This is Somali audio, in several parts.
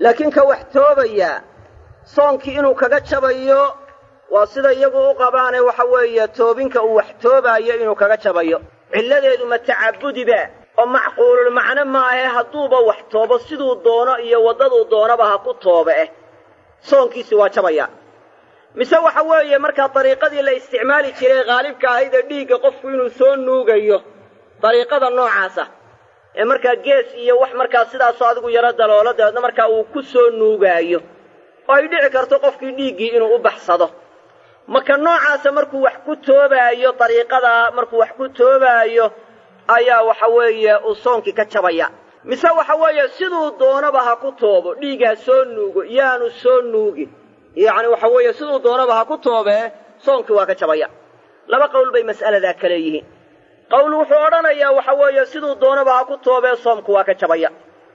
laakiin ka wax toobaya soonkii inuu kaga jabayo waa sida iyagu u qabaane waxa weeye toobinka uu wax toobaayo inuu kaga jabayo cilladeedu ma tacabudiba oo macquulul macno maahe hadduuba wax toobo siduu doono iyo waddaduu doonaba ha ku toobe eh soonkiisi waa jabaya mise waxa weeye markaa dariiqadii la isticmaali jiray khaalibka ahayd ee dhiigga qofku inuu soo nuugayo dariiqada noocaasa ee markaa gees iyo wax markaa sidaasoo adigu yaro daloola dabeedna markaa uu ku soo nuugaayo oo ay dhici karto qofkii dhiiggii inuu u baxsado maka noocaasa markuu wax ku toobaayo dariiqadaa markuu wax ku toobaayo ayaa waxa weeye uu soonkii ka jabaya mise waxa weeye siduu doonaba ha ku toobo dhiig ha soo nuugo yaanu soo nuugin yacni waxa weeye siduu doonaba ha ku toobee soonkii waa ka jabaya laba qowl bay mas'aladaa ka leeyihiin qowl wuxuu odhanayaa waxa weeye siduu doonaba ha ku toobee soomku waa ka jabaya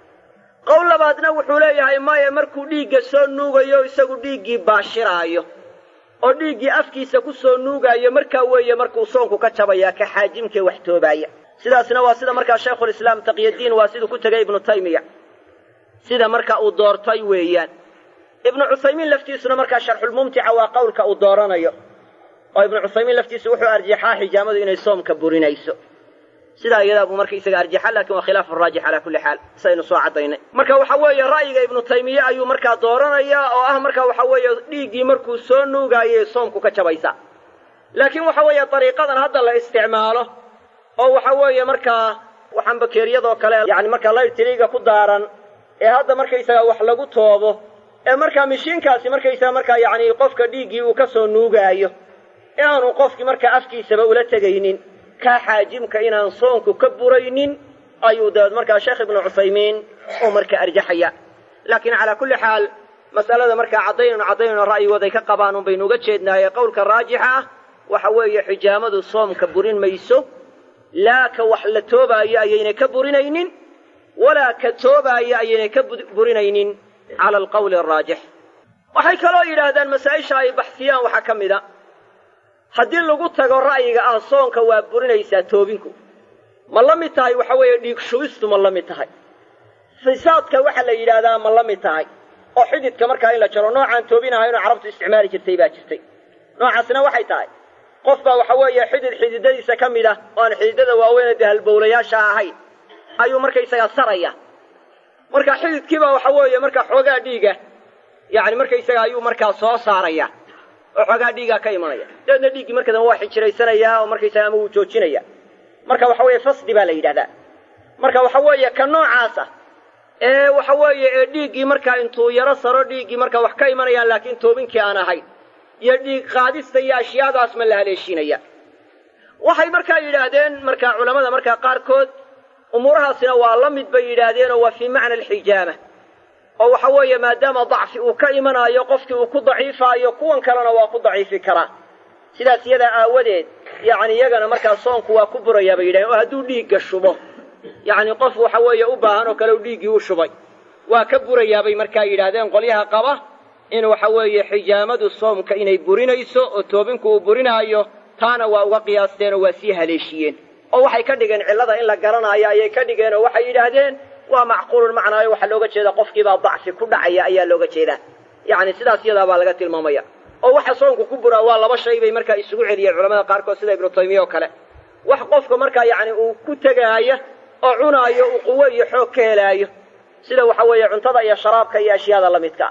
qowl labaadna wuxuu leeyahay maya markuu dhiigga soo nuugayo isagu dhiiggii baashiraayo oo dhiiggii afkiisa ku soo nuugaayo markaa weeye markuu soonku ka jabaya ka xaajimkee wax toobaaya sidaasna waa sida markaa shaykhulislaam taqyadiin waa siduu ku tegay ibnu taymiya sida marka uu doortay weeyaan ibnu cuthaymiin laftiisuna markaa sharxulmumtica waa qowlka uu dooranayo oo ibnu cuthaymiin laftiisu wuxuu arjaxaa xijaamadu inay soomka burinayso sidaa iyadaa buu marka isaga arjaxa lakin waa khilaafu raajix calaa kulli xaal saynu soo caddaynay marka waxa weeye ra'yiga ibnu taymiye ayuu markaa dooranayaa oo ah marka waxa weeye dhiiggii markuu soo nuugaayay soomku ka jabaysa laakiin waxa weeye dariiqadan hadda la isticmaalo oo waxa weeye markaa waxaan bakeeriyadoo kale yani markaa laytiriga ku daaran ee hadda markaysaga wax lagu toobo ee markaa mishiinkaasi markaysaga markaa yacni qofka dhiiggii uu ka soo nuugaayo ee aanu qofkii markaa afkiisaba ula tegaynin kaa xaajimka inaan soonku ka buraynin ayuu dabeed markaa sheekh ibnu cuthaymiin uu markaa arjaxaya laakiin calaa kulli xaal mas'alada markaa caddaynaynu caddaynayno ra'yigooday ka qabaan un baynu uga jeednaaye qowlka raajixa ah waxa weeye xijaamadu soomka burin mayso laa ka wax la toobaayo ayaynay ka burinaynin walaa ka toobaayo ayaynay ka burinaynin cala alqawli araajix waxay kaloo yidhaahdaan masaa'isha ay baxsiyaan waxaa ka mid a haddii lagu tago ra'yiga ah soonka waa burinaysaa toobinku ma la mid tahay waxa weeye dhiig shubistu ma la mid tahay fisaadka waxa la yidhaahdaa ma la mid tahay oo xididka markaa in la jaro noocaan toobinahaynoo carabtu isticmaali jirtay baa jirtay noocaasna waxay tahay qof baa waxa weeye xidid xididadiisa ka mid ah oo aan xididada waaweyn dee halbowlayaasha ahayn ayuu markaysagaa saraya marka xididkiibaa waxa weeye markaa xoogaa dhiiga yacni markaysaga ayuu markaa soo saaraya oo xoogaa dhiigaa ka imanaya dabeedna dhiiggii marka dambe waa xijiraysanayaa oo markaysaga ama wuu joojinaya marka waxa weeye fasdi baa la yidhahdaa marka waxa weeye ka noocaasa ee waxa weeye ee dhiiggii markaa intuu yaro saro dhiiggii markaa wax ka imanayaan laakiin toobinkii aan ahayn iyo dhiig qaadista iyo ashyaadaas ma la haleeshiinaya waxay markaa yidhaahdeen markaa culammada markaa qaarkood umuurahaasina waa la mid bay yidhaahdeen oo waa fii macna alxijaama oo waxa weeye maadaama dacfi uu ka imanaayo qofkii uu ku daciifaayo kuwan kalena waa ku daciifi karaa sidaas iyadaa aawadeed yacni iyagana markaa soonku waa ku burayaa bay yidhahdeen oo hadduu dhiigga shubo yacni qof waxa weeye u baahan oo kale u dhiiggii u shubay waa ka burayaa bay markaa yidhaahdeen qolyaha qaba in waxa weeye xijaamadu soomka inay burinayso oo toobinku uu burinaayo taana waa uga qiyaasteen oo waa sii haleeshiyeen oo waxay ka dhigeen cillada in la garanaayo ayay ka dhigeen oo waxay yidhaahdeen waa macquulun macnaayo waxaa looga jeedaa qofkiibaa dacfi ku dhacaya ayaa looga jeedaa yacni sidaas iyadaa baa laga tilmaamaya oo waxa soonku ku buraa waa laba shay bay markaa isugu celiyeen culamada qaarkood sida ibnu taymiya oo kale wax qofka markaa yacni uu ku tegaaya oo cunaayo uu quwo iyo xoog ka helaayo sida waxa weeye cuntada iyo sharaabka iyo ashyaada la midka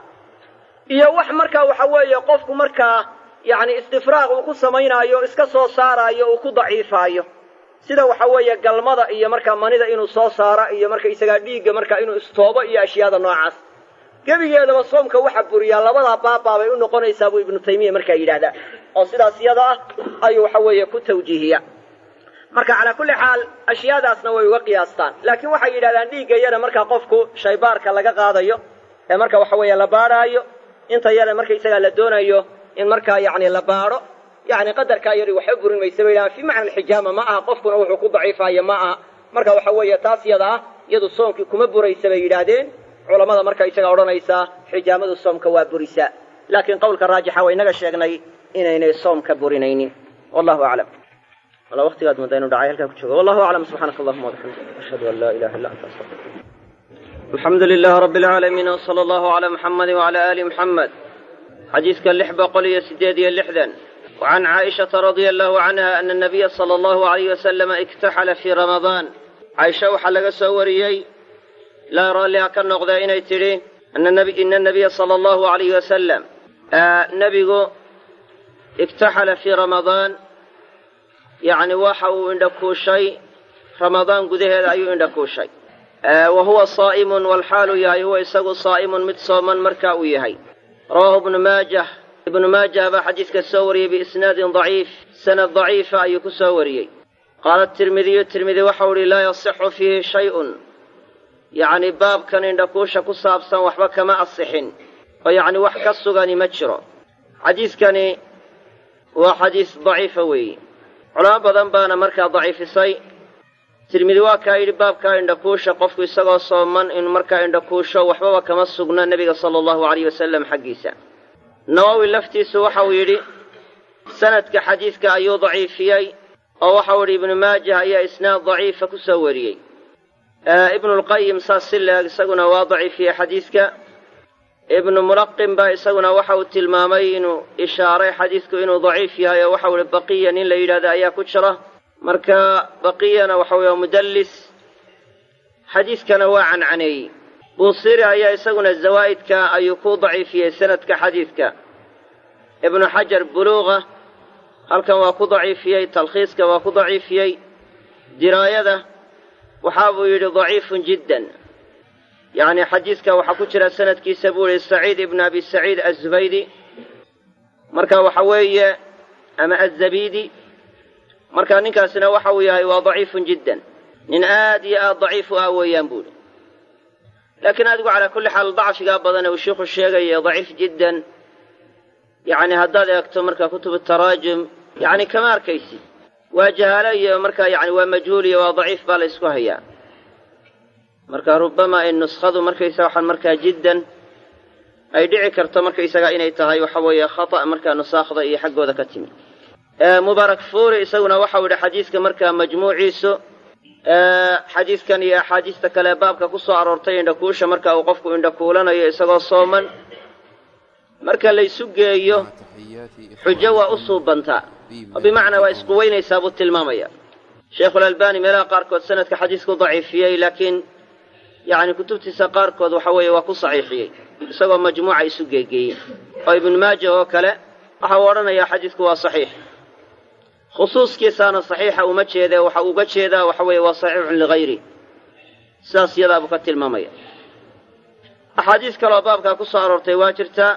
iyo wax markaa waxa weeye qofku markaa yacni istifraaq uu ku samaynaayo iska soo saaraayo uu ku daciifaayo sida waxa weeye galmada iyo markaa manida inuu soo saaro iyo markaysagaa dhiigga markaa inuu istoobo iyo ashyaada noocaas gebigeedaba soomka waxa buriyaa labadaa baabaa bay u noqonaysaa buu ibnu taymiya markaa yidhaahdaa oo sidaas iyada ah ayuu waxa weeye ku tawjiihiya marka calaa kulli xaal ashyaadaasna way uga qiyaastaan laakiin waxay yidhahdaan dhiigga yara markaa qofku shaybaarka laga qaadayo ee marka waxa weeye la baadhaayo inta yara markaysagaa la doonayo in markaa yacni la baadho yacni qadarkaa yari waxba burin maysa bay yidhahaan fii macna alxijaama ma aha qofkuna wuxuu ku daciifaayo ma aha marka waxa weeye taas yada ah iyadu soomkii kuma buraysa bay yidhaahdeen culammada marka isagaa odhanaysaa xijaamadu soomka waa burisaa laakiin qowlka raajixa waa inaga sheegnay inaynay soomka burinaynin wallahu aclam wala waqtigaad mudda inu dhacay halkaa ku joogo wallahu aclam subxaanaka allahuma wabixamdik ashhadu an laa ilaha illa anta astaqfiruk alxamdu lilaah rabbi alcaalamiin wsala allahu calaa muxamadi wacalaa aali muxamed xadiiska lix boqol iyo siddeed iyo lixdan wacan caaishata radia allahu canha ana anabiya sala allahu alayh wasalama iktaxala fii ramadaan caaisha waxaa laga soo wariyey ilaa raalliha ka noqda inay tidhi ina anabiya sala allahu alayh wasalam nebigu iktaxala fii ramadaan yacni waxa uu indhakuushay ramadaan gudaheeda ayuu indhakuushay wa huwa saa'imun walxaalu yahay huwa isagu saa'imun mid sooman marka uu yahay rawaahu ibnu maajah ibnu maajah baa xadiiska soo wariyey biisnaadin daciif sanad daciifa ayuu ku soo wariyey qaala tirmidiyu tirmidi waxau idhi laa yasixu fiihi shay-un yacni baabkan indhakuusha ku saabsan waxba kama asixin oo yacni wax ka sugani ma jiro xadiiskani waa xadiis daciifa weeye culamo badan baana markaa daciifisay tirmidi waa kaa yidhi baabkaa indhakuusha qofku isagoo sooman inuu markaa indhakuusho waxbaba kama sugna nebiga sala allahu alayh wasalam xaggiisa nawowi laftiisu waxau yidhi sanadka xadiidka ayuu daciifiyey oo waxau yidhi ibnu maajah ayaa isnaad daciifa ku soo wariyey ibnulqayim saas si leeg isaguna waa daciifiyey xadiidka ibnu mulaqim baa isaguna waxa uu tilmaamay inuu ishaaray xadiidku inuu daciif yahay oo waxau ihi baqiya nin la yidhahda ayaa ku jira marka baqiyana waxa weeye mudallis xadiidkana waa cancaneeyey buusiri ayaa isaguna zawaa'idka ayuu ku daciifiyey sanadka xadiidka ibnu xajar buluuqa halkan waa ku daciifiyey talkhiiska waa ku daciifiyey diraayada waxa buu yidhi daciifun jiddan yacni xadiidka waxaa ku jira sanadkiisa buu yihi saciid ibnu abi saciid azubaydi marka waxa weeye ama azabidi marka ninkaasina waxa uu yahay waa daciifun jiddan nin aad iyo aad daciif u ah weeyaan buuhi laakiin adigu calaa kulli xaal dacfigaa badan ee uu sheikhu sheegaya daciif jiddan yacni haddaad eegto marka kutubu taraajum yacni kama arkaysid waa jahaalo iyo markaa yani waa majhuul iyo waa daciif baa la ysku hayaa marka rubama ay nuskhadu markaysaga waxaan markaa jiddan ay dhici karto markaysaga inay tahay waxa weeye khata' markaa nusaakhda iyo xaggooda ka timi mubaarak fuuri isaguna waxau yidhi xadiiska markaa majmuuciisu xadiiskan iyo axaadiista kale baabka ku soo aroortay indhakuusha marka uu qofku indhakuulanayo isagoo sooman marka laysu geeyo xujo waa u suubantaa oo bimacnaa waa isquweynaysaa buu tilmaamaya sheikhulalbani meelaha qaarkood sanadka xadiisku daciifiyey laakiin yacni kutubtiisa qaarkood waxa weeye waa ku saxiixiyey isagoo majmuuca isu geegeeyey oo ibnu maaja oo kale waxa uu odhanayaa xadiisku waa saxiix khusuuskiisaana saxiixa uma jeedee waxa uga jeedaa waxa weeye waa saxiixun ligayri sidaas iyadaabuu ka tilmaamaya axaadiis kaleoo baabkaa ku soo aroortay waa jirtaa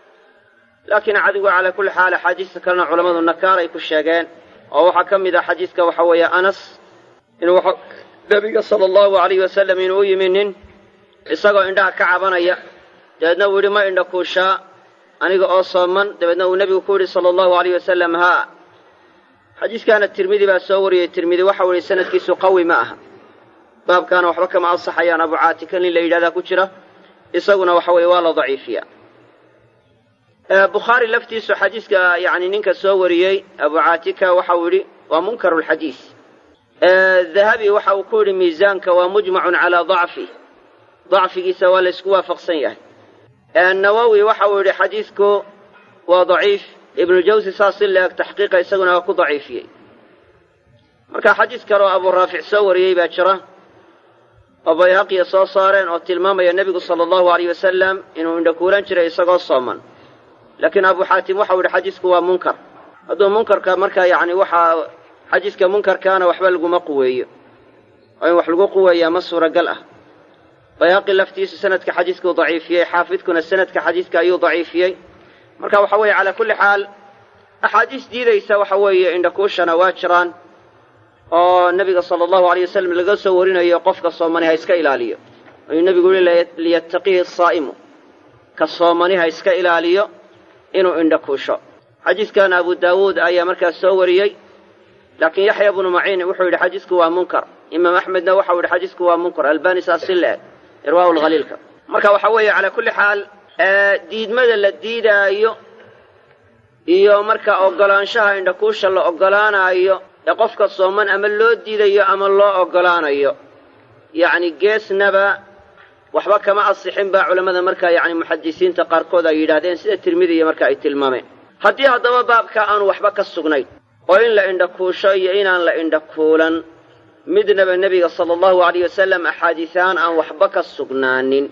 laakiin cadigu calaa kulli xaal axaadiista kalena culammadu nakaaray ku sheegeen oo waxaa ka mid ah xadiiska waxa weeye anas inuu nebiga sala allahu alayh wasalam inuu u yimi nin isagoo indhaha ka cabanaya dabeedna uu yidhi ma indha kuushaa aniga oo sooman dabeedna uu nebigu ku yidhi sala allahu alayh wasalam haa xadiiskaana tirmidi baa soo wariyey tirmidi waxau yihi sanadkiisu qawi ma aha baabkaana waxba kama ansaxayaan abu caatika nin la yidhahdaa ku jira isaguna waxa weeye waa la daciifiya bukhaari laftiisu xadiiska yani ninka soo wariyey abu caatika waxau yidhi waa munkaru lxadiis dahabi waxa uu ku yidhi miisaanka waa mujmacun calaa dacfi dacfigiisa waa laysku waafaqsan yahay nawowi waxa uu yidhi xadiidku waa daciif ibnu jawsi saas si la-eg taxqiiqa isaguna waa ku daciifiyey marka xadiis kaleoo abuu raafic soo wariyey baa jira oo bayhaqiya soo saareen oo tilmaamaya nebigu sala allahu alayh wasalam inuu indhakuulan jiray isagoo sooman laakiin abu xaatim waxau yidhi xadiisku waa munkar hadduu munkarka markaa yacni waxaa xadiiska munkarkaana waxba laguma quweeyo oo in wax lagu quweeyaa ma suuragal ah bayhaqi laftiisu sanadka xadiiskuu daciifiyey xaafidkuna sanadka xadiiska ayuu daciifiyey marka waxa weeye calaa kulli xaal axaadiis diidaysa waxa weeye indhakuushana waa jiraan oo nebiga sala allahu alayh wasalam laga soo warinayo qofka soomani ha iska ilaaliyo ayuu nebigu yihi liyattaqihi asaa'imu ka soomani ha iska ilaaliyo inuu indhakuusho xadiiskana abu daawuud ayaa markaas soo wariyey laakiin yaxya bnu maciin wuxuu yidhi xadiisku waa munkar imaam axmedna waxau yidhi xadiisku waa munkar albani saas si le-eg irwaa lhaliilka marka waxa weeye calaa kulli xaal diidmada la diidaayo iyo marka oggolaanshaha indhakuusha la oggolaanaayo ee qofka sooman ama loo diidayo ama loo oggolaanayo yacni geesnaba waxba kama asixin baa culammada markaa yacni muxadisiinta qaarkood ay yidhaahdeen sida tirmidiya marka ay tilmaameen haddii haddaba baabka aanu waxba ka sugnayn oo in la indhakuusho iyo inaan la indhakuulan midnaba nebiga sala allahu alayh wasalam axaadiisahaan aan waxba ka sugnaanin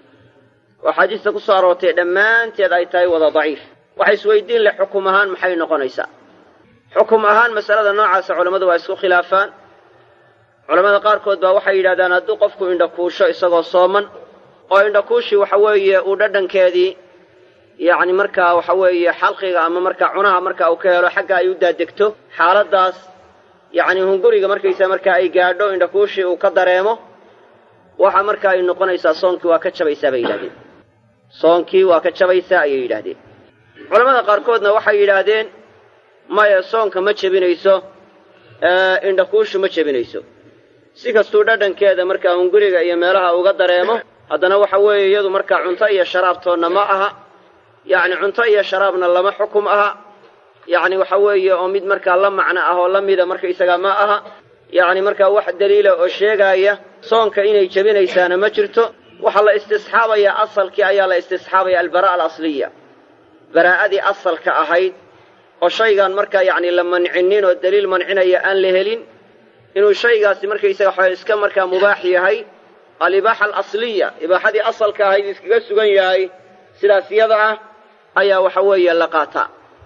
oo axaadiista ku soo aroortay dhammaanteed ay tahay wada daciif waxa isweydiin leh xukum ahaan maxay noqonaysaa xukum ahaan masalada noocaasa culammadu waa isku khilaafaan culamada qaarkood baa waxay yidhahdaan hadduu qofku indhakuusho isagoo sooman oo indhakuushii waxa weeye uu dhadhankeedii yacni markaa waxa weeye xalqiga ama markaa cunaha marka uu ka helo xagga ay u daadegto xaaladdaas yacni hunguriga markaysa markaa ay gaadho indhakuushii uu ka dareemo waxa marka ay noqonaysaa soonkii waa ka jabaysaa bay yidhahdeen soonkii waa ka jabaysaa ayay yidhaahdeen culamada qaarkoodna waxay yidhaahdeen maya soonka ma jebinayso indhakuushu ma jebinayso si kastuu dhadhankeeda markaa hunguriga iyo meelaha uga dareemo haddana waxa weeye iyadu markaa cunto iyo sharaabtoonna ma aha yacni cunto iyo sharaabna lama xukum aha yacni waxa weeye oo mid markaa la macno ah oo la mida markaysagaa ma aha yacni markaa wax daliila oo sheegaaya soonka inay jebinaysaana ma jirto waxaa la istisxaabayaa asalkii ayaa la istisxaabaya albara'a alasliya baraa'adii asalka ahayd oo shaygaan markaa yacni la mancinin oo daliil mancinaya aan la helin inuu shaygaasi markaysaga waxaa iska markaa mubaax yahay alibaaxa alasliya ibaaxadii asalka ahayd iskaga sugan yahay sidaas yada ah ayaa waxa weeye la qaataa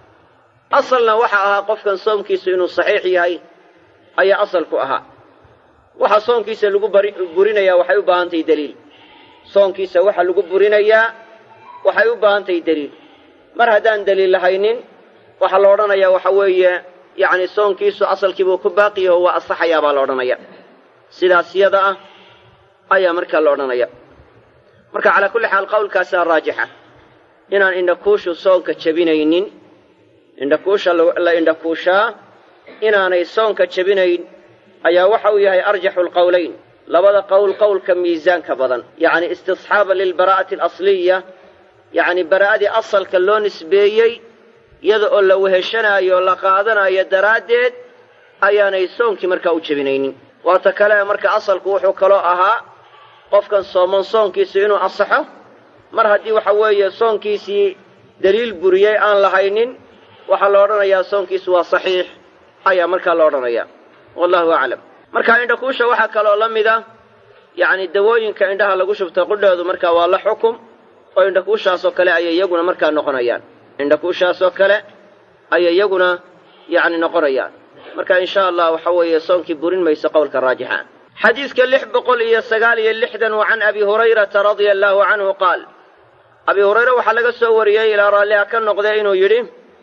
asalna waxa ahaa qofkan soomkiisu inuu saxiix yahay ayaa asalku ahaa waxa soonkiisa lagu burinayaa waxay u baahan tahay deliil soonkiisa waxa lagu burinayaa waxay u baahan tahay deliil mar haddaan deliil lahaynin waxaa la odhanayaa waxa weeye yacni soonkiisu asalkiibuu ku baaqiyaho waa asaxayaa baa la odhanaya sidaas yada ah ayaa markaa la odhanaya marka calaa kulli xaal qowlkaasaa raajixa inaan indhakuushu soonka jebinaynin indhakuusha la indhakuushaa inaanay soonka jebinayn ayaa waxa uu yahay arjaxu lqowlayn labada qowl qowlka miisaanka badan yacni istisxaaba lilbaraa'ati alasliya yacni baraa'adii asalka loo nisbeeyey iyada oo la weheshanaayo la qaadanayo daraaddeed ayaanay soonkii markaa u jebinaynin waata kale marka asalku wuxuu kaloo ahaa qofkan sooman soonkiisu inuu asaxo mar haddii waxa weeye soonkiisii deliil buriyey aan lahaynin waxaa la odhanayaa soonkiisu waa saxiix ayaa markaa la odhanayaa wallahu aclam marka indhakuusha waxaa kaloo la mid a yacni dawooyinka indhaha lagu shubta qudheedu markaa waa la xukum oo indhakuushaasoo kale ayay iyaguna markaa noqonayaan indhakuushaasoo kale ayay iyaguna yacni noqonayaan marka insha allah waxa weeye soonkii burin mayso qowlka raajixa xadiidka lix boqol iyo sagaal iyo lixdan wa can abi hurayrata radia allaahu canhu qaal abi hurayre waxaa laga soo wariyey ilaa raalliha ka noqdee inuu yidhi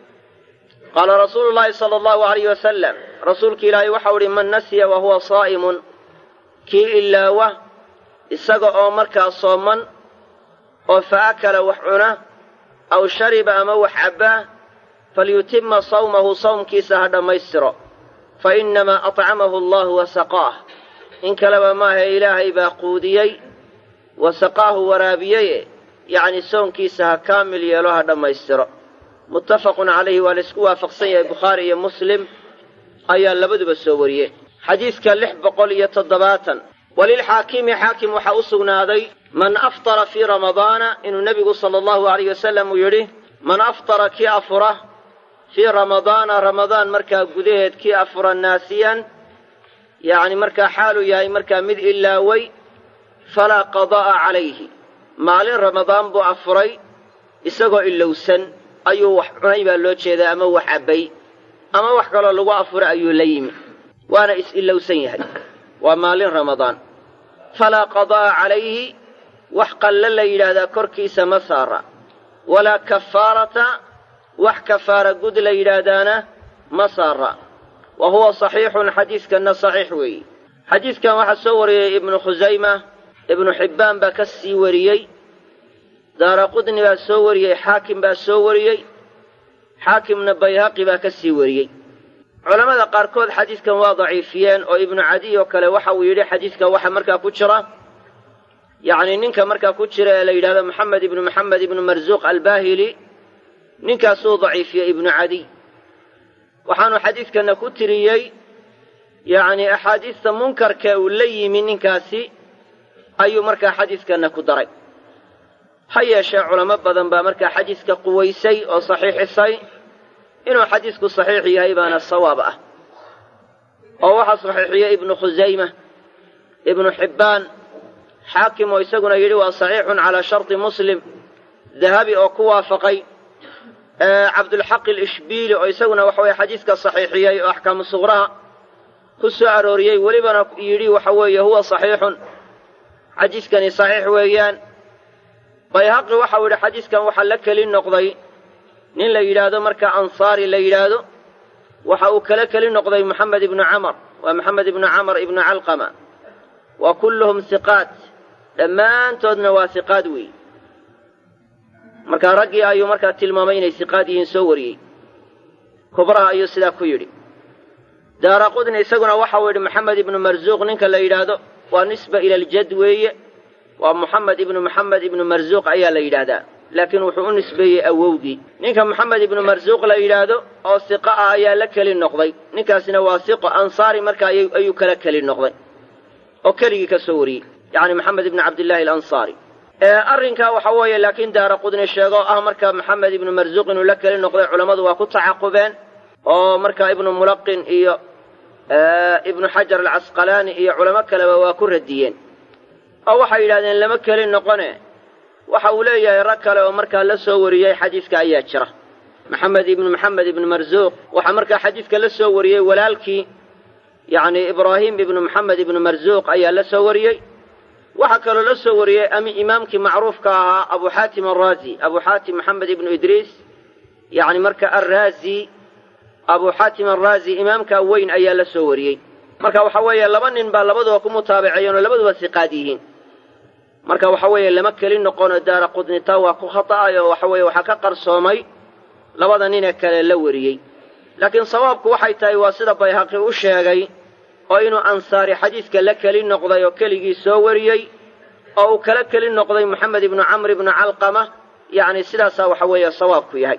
qaala rasuulu llaahi sala allahu alayh wasalam rasuulki ilaahay waxau idhi man nasiya wa huwa saa'imun kii ilaawa isaga oo markaa sooman oo fa akala wax cuna aw shariba ama wax cabbaa falyutima sawmahu sawmkiisa ha dhammaystiro fa innamaa atcamahu allahu wa saqaah in kaleba maaha ilaahay baa quudiyey wa saqaahu waraabiyeye yacni soonkiisa ha kaamil yeelo ha dhammaystiro muttafaqun calayhi waa la isku waafaqsan yahay bukhaari iyo muslim ayaa labaduba soo wariyey xadiidka lix boqol iyo toddobaatan walilxaakimi xaakim waxaa u sugnaaday man aftara fii ramadaana inuu nebigu sala allahu alayh wasalam uu yidhi man aftara kii afura fii ramadaana ramadaan markaa gudaheed kii afura naasiyan yacni markaa xaaluu yahay markaa mid ilaaway falaa qadaa'a calayhi maalin ramadaan buu afuray isagoo ilowsan ayuu wax cunay baa loo jeedaa ama wax cabbay ama wax kaloo lagu afuray ayuu la yimi waana is-ilowsan yahay waa maalin ramadaan falaa qadaa'a calayhi wax qalle la yidhaahdaa korkiisa ma saara walaa kafaarata wax kafaara gud la yidhaahdaana ma saara wa huwa saxiixun xadiidkanna saxiix weeye xadiidkan waxaa soo wariyey ibnu khusayma ibnu xibbaan baa ka sii wariyey daara qudni baa soo wariyey xaakim baa soo wariyey xaakimna bayhaqi baa ka sii wariyey culammada qaarkood xadiidkan waa daciifiyeen oo ibnu cadiy oo kale waxa uu yidhi xadiidka waxa markaa ku jira yacni ninka markaa ku jira ee la yidhahdo moxamed ibnu moxamed ibnu marsuuq albaahili ninkaasuu daciifiyey ibnu cadiy waxaanu xadiidkanna ku tiriyey yacni axaadiista munkarka uu la yimi ninkaasi ayuu markaa xadiiskanna ku daray ha yeeshee culamo badan baa markaa xadiiska quwaysay oo saxiixisay inuu xadiisku saxiix yahay baana sawaab ah oo waxaa saxiixiyey ibnu khusayma ibnu xibbaan xaakim oo isaguna yidhi waa saxiixun calaa sharti muslim dahabi oo ku waafaqay cabdulxaq alishbiili oo isaguna waxa weye xadiiska saxiixiyey oo axkaamu suqraha ku soo arooriyey welibana yidhi waxa weeye huwa saxiixun xadiiskani saxiix weeyaan bayhaqi waxau yidhi xadiiskan waxaa la keli noqday nin la yidhaahdo marka ansaari la yidhaahdo waxa uu kala keli noqday moxamed ibnu camar waa moxamed ibnu camar ibnu calqama wa kulluhum hiqaat dhammaantoodna waa hiqaad weey markaa raggii ayuu markaa tilmaamay inay siqaad yihiin soo wariyey kubraha ayuu sidaa ku yidhi daara qudni isaguna waxau yidhi moxamed ibnu marzuuq ninka la yidhaahdo waa nisba ila aljad weeye waa moxamed ibnu moxamed ibnu marzuuq ayaa la yidhaahdaa laakiin wuxuu u nisbeeyey awowgii ninka moxamed ibnu marzuuq la yidhaahdo oo siqo ah ayaa la keli noqday ninkaasina waa siqo ansaari markaa ayuu kala keli noqday oo keligii ka soo wariyey yacni moxamed ibnu cabdillaahi alansaari arrinkaa waxa weeye laakiin daara qudni sheego oo ah marka maxamed ibnu marzuuq inuu la keli noqday culammadu waa ku tacaqubeen oo marka ibnu mulaqin iyo ibnu xajar alcasqalaani iyo culamo kaleba waa ku radiyeen oo waxay yidhahdeen lama keli noqone waxa uu leeyahay rag kale oo markaa la soo wariyey xadiiska ayaa jira maxamed ibnu maxamed ibnu marzuuq waxaa markaa xadiiska la soo wariyey walaalkii yacni ibraahim ibnu maxamed ibnu marzuuq ayaa la soo wariyey waxaa kaloo la soo wariyey imaamkii macruufka ahaa abu xaatim araazi abu xaatim maxamed ibnu idriis yacni marka arraazi abu xaatim araazi imaamkaa weyn ayaa la soo wariyey marka waxa weeye laba nin baa labaduba ku mutaabaceeyeen oo labaduba siqaad yihiin marka waxa weeye lama keli noqonoo daara qudnita waa ku khata'ay oo waxa weeye waxaa ka qarsoomay labada ninee kale la wariyey laakiin sawaabku waxay tahay waa sida bayhaqi u sheegay oo inuu ansaari xadiiska la keli noqday oo keligii soo wariyey oo uu kala keli noqday moxamed ibnu camr ibnu calqama yacni sidaasaa waxa weeye sawaabku yahay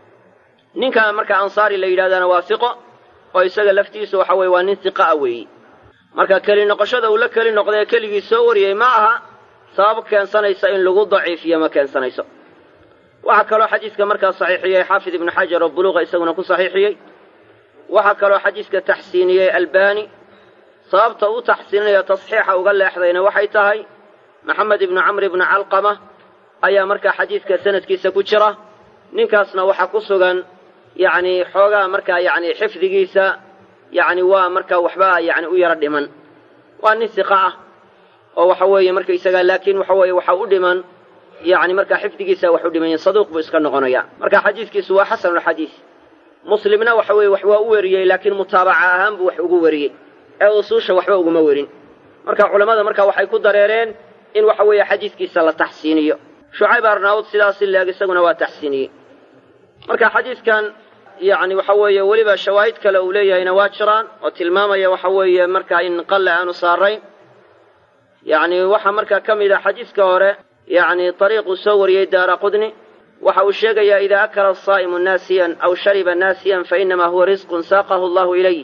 ninka marka ansaari la yidhahdana waa siqo oo isaga laftiisu waxa weye waa nin siqa a weeyi marka keli noqoshada uu la keli noqday ee keligii soo wariyey ma aha sabab keensanaysa in lagu daciifiyo ma keensanayso waxaa kaloo xadiiska markaa saxiixiyey xaafid ibnu xajar oo buluuqa isaguna ku saxiixiyey waxaa kaloo xadiiska taxsiiniyey albani sababta u taxsiininayo tasxiixa uga leexdayna waxay tahay maxamed ibnu camr ibnu calqama ayaa markaa xadiiska sanadkiisa ku jira ninkaasna waxaa ku sugan yacni xoogaa markaa yacni xifdigiisa yacni waa markaa waxba yacni u yaro dhiman waa nin siqa ah oo waxa weeye markaysaga laakiin waxa weeye waxa u dhiman yacni markaa xifdigiisa wax u dhiman saduuq buu iska noqonaya marka xadiiskiisu waa xasanulxadiis muslimna waxa weeye wax waa u weriyey laakiin mutaabaca ahaan buu wax ugu weriyey ee usuusha waxba uguma werin marka culammada marka waxay ku dareereen in waxa weeye xadiiskiisa la taxsiiniyo shucayb arnaawud sidaasi leeg isaguna waa taxsiiniyey marka xadiiskan yacni waxa weeye weliba shawaahid kale uu leeyahayna waa jiraan oo tilmaamaya waxa weeye markaa in qalle aanu saarayn yacni waxaa markaa ka mid a xadiiska hore yacni ariiquu soo wariyey daara qudni waxa uu sheegayaa idaa akala asaa'imu naasiyan aw shariba naasiyan fainamaa huwa risqun saaqahu allahu ilayh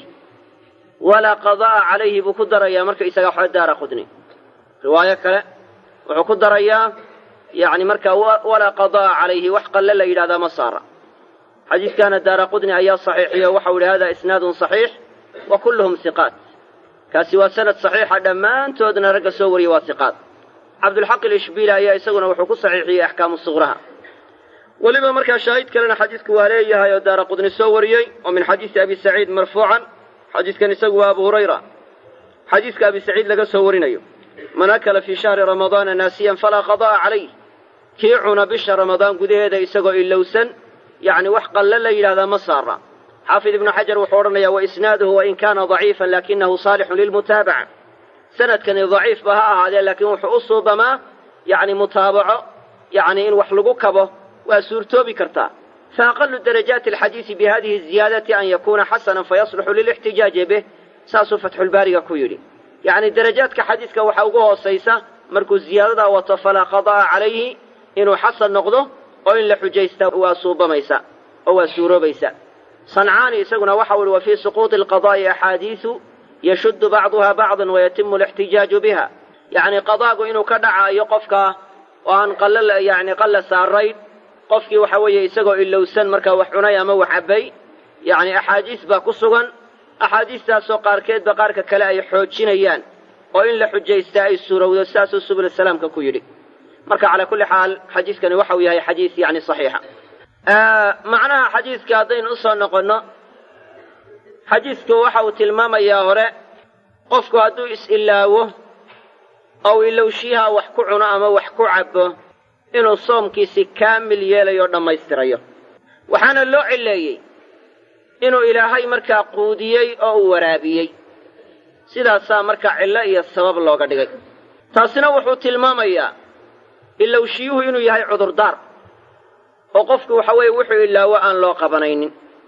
walaa qada'a calayhi buu ku darayaa marka isaga waxba daara qudni riwaayo kale wuxuu ku darayaa yacni markaa walaa qada'a calayhi wax qalle la yidhahdaa ma saara xadiiskaana daara qudni ayaa saxiixiyo waxau yidhi hada isnaadun saxiix wa kulluhum hiqaat kaasi waa sanad saxiixa dhammaantoodna ragga soo wariya waa hiqaat cabdulxaq ilishbiili ayaa isaguna wuxuu ku saxiixiyey axkaamu suqraha weliba markaa shaahid kalena xadiisku waa leeyahay oo daara qudni soo wariyey oo min xadiisi abi saciid marfuucan xadiiskan isagu waa abu hurayra xadiiska abi saciid laga soo warinayo man akala fii shahri ramadaana naasiyan falaa qada'a calayh kii cuna bisha ramadaan gudaheeda isagoo ilowsan yacni wax qalle la yidhahdaa ma saara xaafid ibnu xajar wuxuu odhanayaa wa isnaaduhu wain kaana daciifan laakinahu saalixun lilmutaabaca sanadkani daciifba ha ahaadee laakiin wuxuu u suubamaa yacni mutaabaco yacni in wax lagu kabo waa suurtoobi kartaa fa aqalu darajaati alxadiisi bi hadihi ziyaadati an yakuuna xasanan fayasluxu lilixtijaaji bih saasuu fatxulbaariga ku yidhi yacni darajaadka xadiiska waxaa ugu hoosaysa markuu ziyaadadaa wato falaa qada'a calayhi inuu xasan noqdo oo in la xujaysta waa suubamaysa oo waa suuroobaysa sancaani isaguna waxau ihi wa fii suquuطi alqadaa'i axaadiisu yashuddu bacduha bacdan wayatimu alixtijaaju biha yacni qadaagu inuu ka dhacaayo qofka oo aan qalla yacni qalla saarayn qofkii waxa weeye isagoo ilowsan markaa wax cunay ama wax cabbay yacni axaadiis baa ku sugan axaadiistaasoo qaarkeedba qaarka kale ay xoojinayaan oo in la xujaystaa ay suurowdo sidaasuu subul salaamka ku yidhi marka calaa kulli xaal xadiiskani waxau yahay xadiis yacni saxiixa macnaha xadiiska haddaynu u soo noqonno xadiisku waxa uu tilmaamayaa hore qofku hadduu is-ilaawo ou ilowshiyaha wax ku cuno ama wax ku cabbo inuu soomkiisi kaamil yeelayo o dhammaystirayo waxaana loo cileeyey inuu ilaahay markaa quudiyey oo uu waraabiyey sidaasaa markaa cillo iyo sabab looga dhigay taasina wuxuu tilmaamayaa ilowshiyuhu inuu yahay cudurdaar oo qofku waxa weeye wuxuu ilaawo aan loo qabanaynin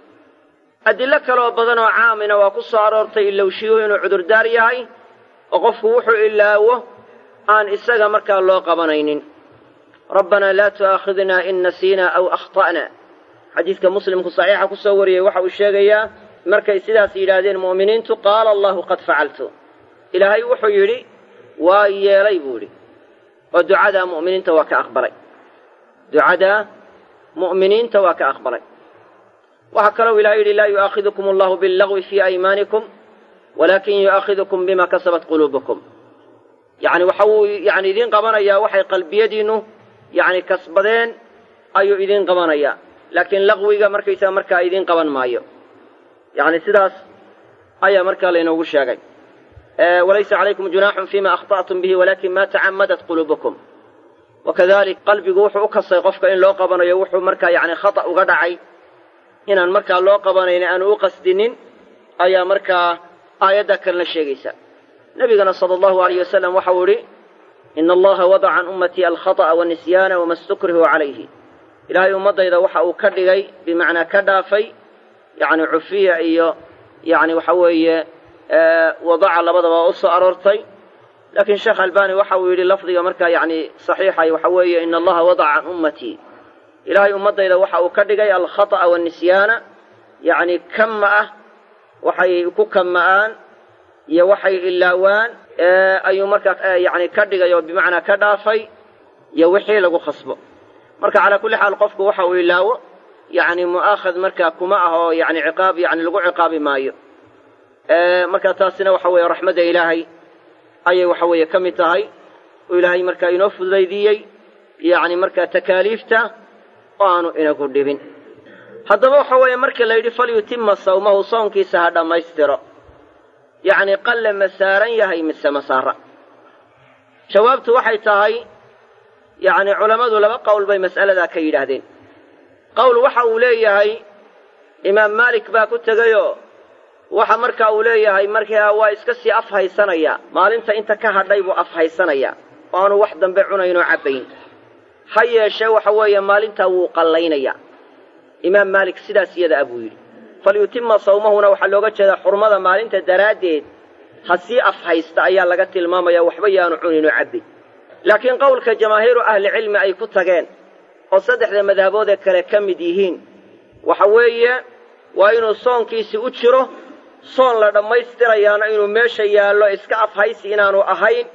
adillo kaleoo badan oo caamina waa ku soo aroortay ilowshiyuhu inuu cudurdaar yahay oo qofku wuxuu ilaawo aan isaga markaa loo qabanaynin rabbanaa laa tu'aakhidnaa in nasiinaa aw akhta'na xadiidka muslimku saxiixa ku soo wariyey waxa uu sheegayaa markay sidaas yidhaahdeen mu'miniintu qaala allahu qad facaltu ilaahay wuxuu yidhi waa yeelay buu idhi oo ducadaa mu'miniinta waa ka aqbalay ducadaa mu'miniinta waa ka aqbalay waxaa kalou ilahay yidhi laa yu'aakhidukum allahu billagwi fii aymaanikum walaakin yu'aakhidukum bima kasabat quluubukum yacni waxa uu yani idiin qabanayaa waxay qalbiyadiinnu yacni kasbadeen ayuu idiin qabanayaa laakiin laqwiga markaysaga markaa idiin qaban maayo yacni sidaas ayaa markaa laynoogu sheegay walaysa calaykum junaaxun fima akhta'tum bihi walakin ma tacammadat quluubukum wakadalik qalbigu wuxuu u kasay qofka in loo qabanayo wuxuu markaa yacni khata uga dhacay inaan markaa loo qabanaynin aanu u qasdinin ayaa markaa aayadda kalena sheegaysa nebigana sala allahu alayh wasalam waxau idhi ina allaha wadaca can ummatii alkhata'a wanisyaana wama stukrihu calayhi ilaahay ummaddayda waxa uu ka dhigay bimacnaa ka dhaafay yacni cufiya iyo yacni waxa weeye wadaca labadaba u soo aroortay laakiin sheekh albani waxa uu yidhi lafdiga markaa yacni saxiixay waxa weeye ina allaha wadaca can ummatii ilaahay ummaddayda waxa uu ka dhigay alkhata'a wanisyaana yacni kama ah waxay ku kama'aan iyo waxay ilaawaan ayuu markaa yacni ka dhigay oo bimacnaa ka dhaafay iyo wixii lagu khasbo marka calaa kulli xaal qofku waxa uu ilaawo yacni mu'aakhad markaa kuma ah oo yacni ciqaab yacni lagu ciqaabi maayo marka taasina waxa weeye raxmadda ilaahay ayay waxa weeye ka mid tahay oo ilaahay markaa inoo fududaydiiyey yacni markaa takaaliifta oo aanu inagu dhibin haddaba waxa weeye markii la yidhi falyutima sawmahu soonkiisa ha dhammaystiro yacni qalle ma saaran yahay mise masaara jawaabtu waxay tahay yacni culammadu laba qowl bay mas'aladaa ka yidhaahdeen qowl waxa uu leeyahay imaam maalik baa ku tegayoo waxa marka uu leeyahay markaa waa iska sii af haysanaya maalinta inta ka hadhay buu af haysanaya oo aanu wax dambe cunayn oo cabbayn ha yeeshee waxa weeye maalintaa wuu qallaynaya imaam maalik sidaas iyada a buu yidhi falyutima sawmahuna waxaa looga jeedaa xurmada maalinta daraaddeed ha sii af haysta ayaa laga tilmaamaya waxba yaanu cunin oo cabbin laakiin qowlka jamaahiiru ahlicilmi ay ku tageen oo saddexda madhaboodee kale ka mid yihiin waxa weeye waa inuu soonkiisi u jiro soon la dhammaystirayaana inuu meesha yaallo iska afhaysi inaanu ahayn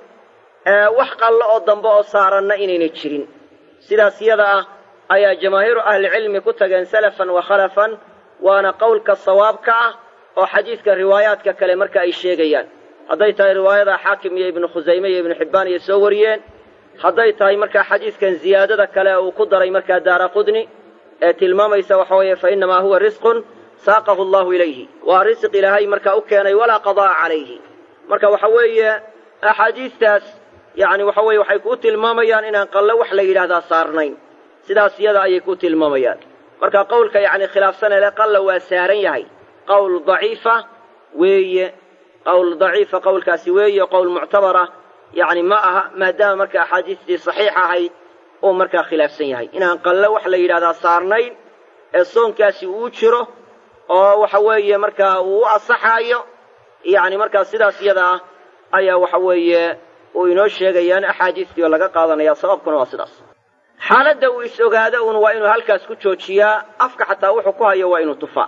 wax qallo oo dambe oo saaranna inayna jirin sidaas yada ah ayaa jamaahiiru ahlicilmi ku tageen salafan wa khalafan waana qowlka sawaabka ah oo xadiidka riwaayaadka kale marka ay sheegayaan hadday tahay riwaayada xaakim iyo ibnu khusayme iyo ibnu xibbaan iyo soo wariyeen hadday tahay markaa xadiidkan ziyaadada kale uu ku daray markaa daara qudni ee tilmaamaysa waxa weeye fa innamaa huwa risqun saaqahu allahu ilayhi waa risiq ilaahay markaa u keenay walaa qadaa'a calayhi marka waxa weeye axaadiistaas yacni waxa weye waxay kuu tilmaamayaan inaan qallo wax la yidhaahdaa saarnayn sidaas iyada ayay ku tilmaamayaan marka qowlka yacni khilaafsanele qalla waa saaran yahay qowl daciifa weeye qowl daciifa qowlkaasi weeye qowl muctabara yacni ma aha maadaama marka axaadiistii saxiix ahayd uu markaa khilaafsan yahay inaan qallo wax la yidhahdaa saarnayn ee soonkaasi uu jiro oo waxa weeye markaa uu u asaxaayo yacni markaa sidaas iyada ah ayaa waxa weeye uu inoo sheegayaan axaadiistii oo laga qaadanaya sababkuna waa sidaas xaaladda uu is ogaado uun waa inuu halkaas ku joojiyaa afka xataa wuxuu ku hayo waa inuu tufaa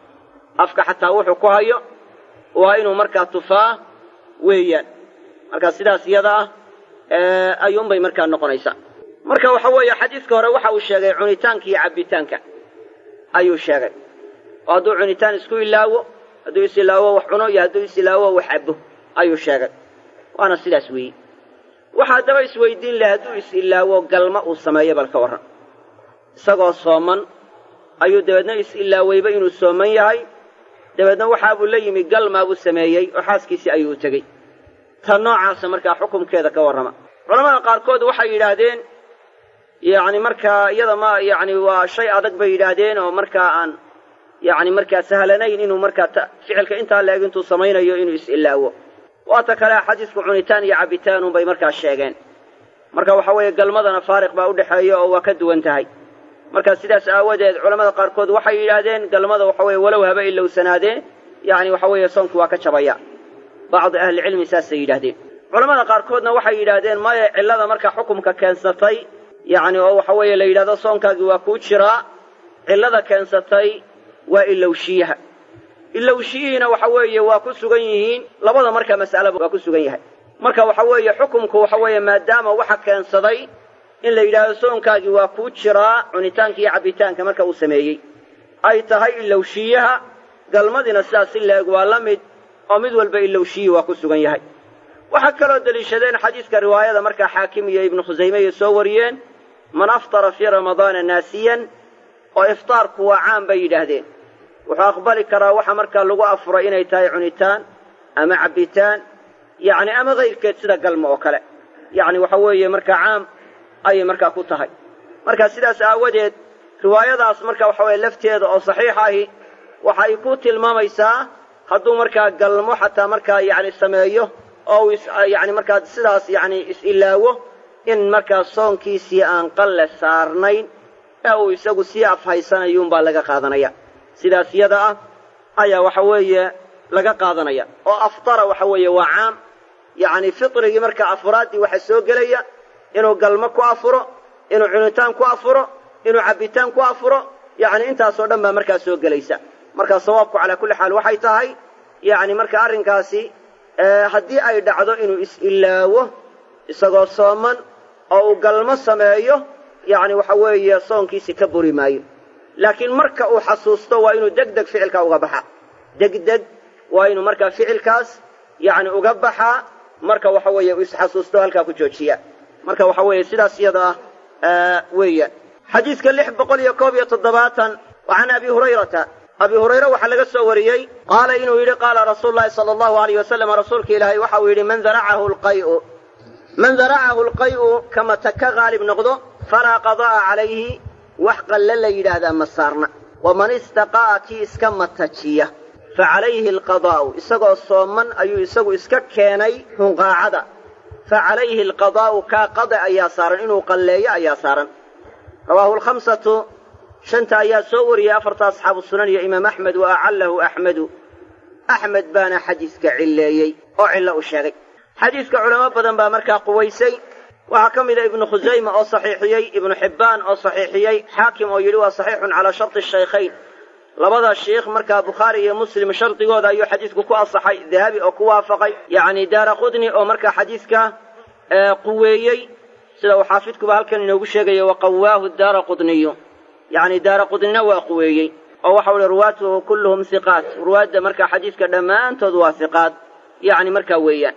afka xataa wuxuu ku hayo waa inuu markaa tufaa weeyaan marka sidaas iyada ah ayuunbay markaa noqonaysaa marka waxa weeye xadiiska hore waxa uu sheegay cunitaanka iyo cabbitaanka ayuu sheegay oo hadduu cunitaan isku ilaawo hadduu is ilaawo wax cuno iyo hadduu is ilaawo wax cabbo ayuu sheegay waana sidaas weeye waxa haddaba isweydiin laha hadduu is ilaawo galma uu sameeyo bal ka warran isagoo sooman ayuu dabeedna is ilaaweyba inuu sooman yahay dabeedna waxaabuu la yimi galmaabuu sameeyey oo xaaskiisii ayuu u tegey ta noocaasa markaa xukumkeeda ka warrama culamada qaarkood waxay yidhaahdeen yacni markaa iyada ma yacni waa shay adag bay yidhaahdeen oo markaa aan yacni markaa sahlanayn inuu markaa t ficilka intaa la eg intuu samaynayo inuu is ilaawo waata kale xadiisku cunitaan iyo cabbitaan unbay markaa sheegeen marka waxa weeye galmadana faariq baa u dhexeeya oo waa ka duwan tahay marka sidaas aawadeed culamada qaarkood waxay yidhaahdeen galmada waxa weeye walow haba ilowsanaadee yacni waxa weeye soonku waa ka jabaya bacdi ahlicilmi saasay yidhaahdeen culamada qaarkoodna waxay yidhaahdeen maya cillada markaa xukumka keensatay yacni oo waxa weeye la yidhahdo soonkaagii waa kuu jiraa cillada keensatay waa ilowshiyaha ilowshiyihiina waxa weeye waa ku sugan yihiin labada marka mas'alaba waa ku sugan yahay marka waxa weeye xukumku waxa weeye maadaama waxa keensaday in la yidhaahdo soonkaagii waa kuu jiraa cunitaanka iyo cabbitaanka marka uu sameeyey ay tahay ilowshiyaha galmadiina sidaas si la eg waa la mid oo mid walba ilowshiyi waa ku sugan yahay waxaa kaloo deliishadeen xadiiska riwaayada markaa xaakim iyo ibnu khusayme ay soo wariyeen man aftara fii ramadaana naasiyan oo iftaarku waa caan bay yidhaahdeen wuxuu aqbali karaa waxa markaa lagu afuray inay tahay cunitaan ama cabbitaan yacni ama kayrkeed sida galmo oo kale yacni waxa weeye markaa caam ayay markaa ku tahay marka sidaas aawadeed riwaayadaas marka waxa weye lafteeda oo saxiix ahi waxay ku tilmaamaysaa hadduu markaa galmo xataa markaa yacni sameeyo oo uu yani markaa sidaas yacni is-ilaawo in markaa soonkiisii aan qalle saarnayn ee uu isagu sii afhaysanayuunbaa laga qaadanaya sidaas yada ah ayaa waxa weeye laga qaadanaya oo aftara waxa weeye waa caam yacni fitrigii markaa afuraaddii waxa soo gelaya inuu galmo ku afuro inuu cunitaan ku afuro inuu cabbitaan ku afuro yacni intaasoo dhan baa markaa soo gelaysa marka sawaabku calaa kulli xaal waxay tahay yacni marka arrinkaasi haddii ay dhacdo inuu is-ilaawo isagoo sooman oo uu galmo sameeyo yacni waxa weeye soonkiisi ka buri maayo laakiin marka uu xasuusto waa inuu deg deg ficilkaa uga baxaa degdeg waa inuu markaa ficilkaas yacni uga baxaa marka waxa weeye uu isxasuusto halkaa ku joojiya marka waxa weeye sidaas iyada ah weeyaan xadiidka lix boqol iyo koob iyo toddobaatan wa can abi hurayrata abi hurayre waxaa laga soo wariyey qaala inuu yidhi qaala rasuulu llahi sala allahu alayh wasalam rasuulka ilaahay waxa uu yidhi man daracahu lqay'u man daracahu lqay'u kama taka haalib noqdo falaa qada'a calayhi wax qalle la yidhaahdaa ma saarna waman istaqa'a kii iska matajiya fa calayhi alqadaa'u isagoo sooman ayuu isagu iska keenay hunqaacada fa calayhi alqadaa'u kaa qada ayaa saaran inuu qalleeyo ayaa saaran rawaahu lkhamsatu shanta ayaa soo wariyey afarta asxaabu sunan iyo imaam axmed wa acallahu axmedu axmed baana xadiiska cilleeyey oo cillo u sheegay xadiiska culamo badan baa markaa quwaysay waxaa ka mida ibnu khusayma oo saxiixiyey ibnu xibbaan oo saxiixiyey xaakim oo yidhi waa saxiixun calaa sharti shaykhayn labada shiikh markaa bukhaari iyo muslim shardigooda ayuu xadiisku ku asaxay dahabi oo ku waafaqay yacni daara qudni oo markaa xadiiska quweeyey sida uu xaafidkuba halkan inoogu sheegaya waqawaahu daara qudniyu yacni daara qudnina waa quweeyey oo waxau ihi ruwaatuhu kulluhum hiqaat ruwaadda markaa xadiiska dhammaantood waa hiqaad yacni markaa weeyaan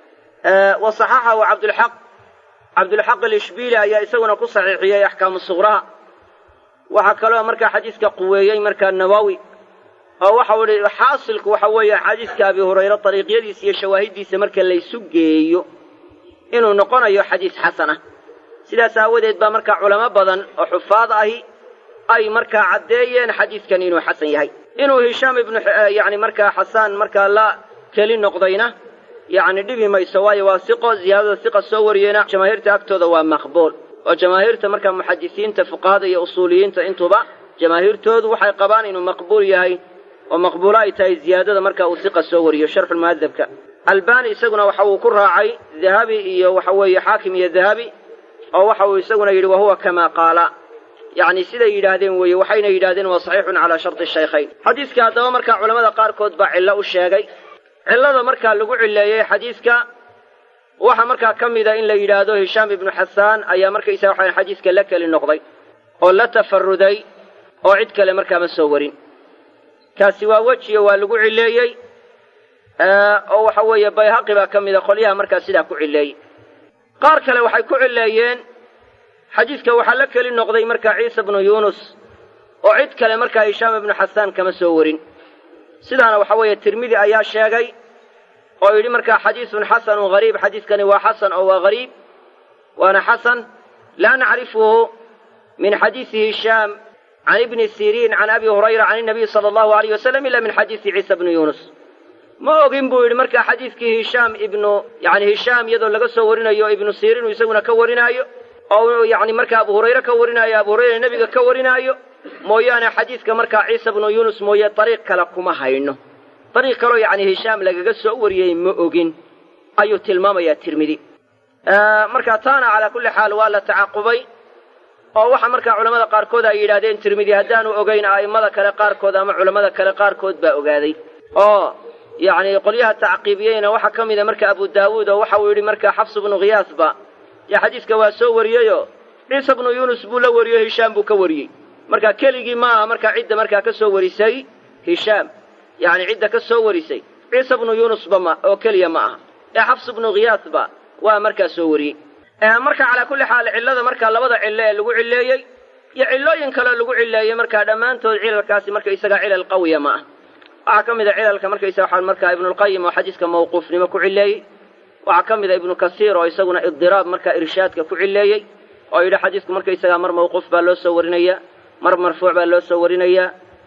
wa saxaxahu cabdulxaq cabdulxaq alishbiili ayaa isaguna ku saxiixiyey axkaamu suqraha waxaa kaloo markaa xadiiska quweeyey markaa nawowi oo waxau idhi xaasilku waxa weeye xadiiska abi hurayre dariiqyadiisa iyo shawaahiddiisa marka laysu geeyo inuu noqonayo xadiis xasan ah sidaas aawadeed baa markaa culamo badan oo xufaad ahi ay markaa caddeeyeen xadiiskan inuu xasan yahay inuu hishaam ibnu yacni markaa xasaan markaa la keli noqdayna yacni dhibi mayso waayo waa siqo ziyaadada siqa soo wariyeyna jamaahiirta agtooda waa maqbuul oo jamaahiirta markaa muxadisiinta fuqahada iyo usuuliyiinta intuba jamaahiirtoodu waxay qabaan inuu maqbuul yahay oo maqbuulo ay tahay ziyaadada marka uu siqa soo wariyo sharxulmuhadabka albani isaguna waxa uu ku raacay dahabi iyo waxa weeye xaakim iyo dahabi oo waxa uu isaguna yidhi wahuwa kamaa qaala yacni siday yidhaahdeen weeye waxayna yidhahdeen waa saxiixun calaa sharti shaykhayn xadiiska haddaba markaa culamada qaarkood baa cillo u sheegay cillada markaa lagu cilleeyey xadiiska waxaa markaa ka mida in la yidhaahdo hishaam ibnu xasaan ayaa markaysaga waxaan xadiiska la keli noqday oo la tafaruday oo cid kale markaa ma soo warin kaasi waa wejiyo waa lagu cileeyey oo waxa weeye bayhaqi baa ka mida qolyaha markaa sidaa ku cileeyey qaar kale waxay ku cileeyeen xadiidka waxaa la keli noqday markaa ciisa bnu yuunus oo cid kale markaa hishaam ibnu xasaan kama soo warin sidaana waxa weeye tirmidi ayaa sheegay oo yidhi markaa xadiisun xasanun hariib xadiiskani waa xasan oo waa hariib waana xasan laa nacrifuhu min xadiisi hishaam can ibni siriin can abi hurayra can inabiy sala allahu alayh wasalam ila min xadiisi ciisa bnu yuunus ma ogin buu yidhi markaa xadiidkii hishaam ibnu yani hishaam iyadoo laga soo warinayo ibnu siriin uu isaguna ka warinaayo oo yani markaa abu hurayre ka warinaayo abu hurayra nebiga ka warinaayo mooyaane xadiidka markaa ciisa bnu yuunus mooye dariiq kale kuma hayno dariiq kaloo yacni hishaam lagaga soo wariyey ma ogin ayuu tilmaamayaa tirmidi marka taana calaa kulli xaal waa la tacaqubay oo waxa markaa culammada qaarkood ay yidhahdeen tirmidi haddaanu ogayn a'immada kale qaarkood ama culammada kale qaarkood baa ogaaday oo yacni qolyaha tacqiibiyeyna waxaa ka mida marka abu daawuud oo waxa uu yidhi markaa xafs bnu khiyaasba dee xadiiska waa soo wariyeyoo ciisa bnu yuunus buu la wariyey hishaam buu ka wariyey marka keligii ma aha markaa cidda markaa ka soo warisay hishaam yacni cidda ka soo warisay ciisa bnu yuunusba ma oo keliya ma aha ee xafs bnu khiyaasba waa markaa soo wariyey marka calaa kulli xaal cillada markaa labada cillo ee lagu cilleeyey iyo cillooyin kaleo lagu cilleeyey markaa dhammaantood cilalkaasi marka isagaa cilal qawiya ma ah waxaa ka mida cilalka markaysa waxaa markaa ibnulqayim oo xadiiska mawquufnimo ku cilleeyey waxaa ka mida ibnu kasiir oo isaguna idiraab markaa irshaadka ku cilleeyey oo yidhi xadiisku markaysagaa mar mawquuf baa loo soo warinaya mar marfuuc baa loo soo warinaya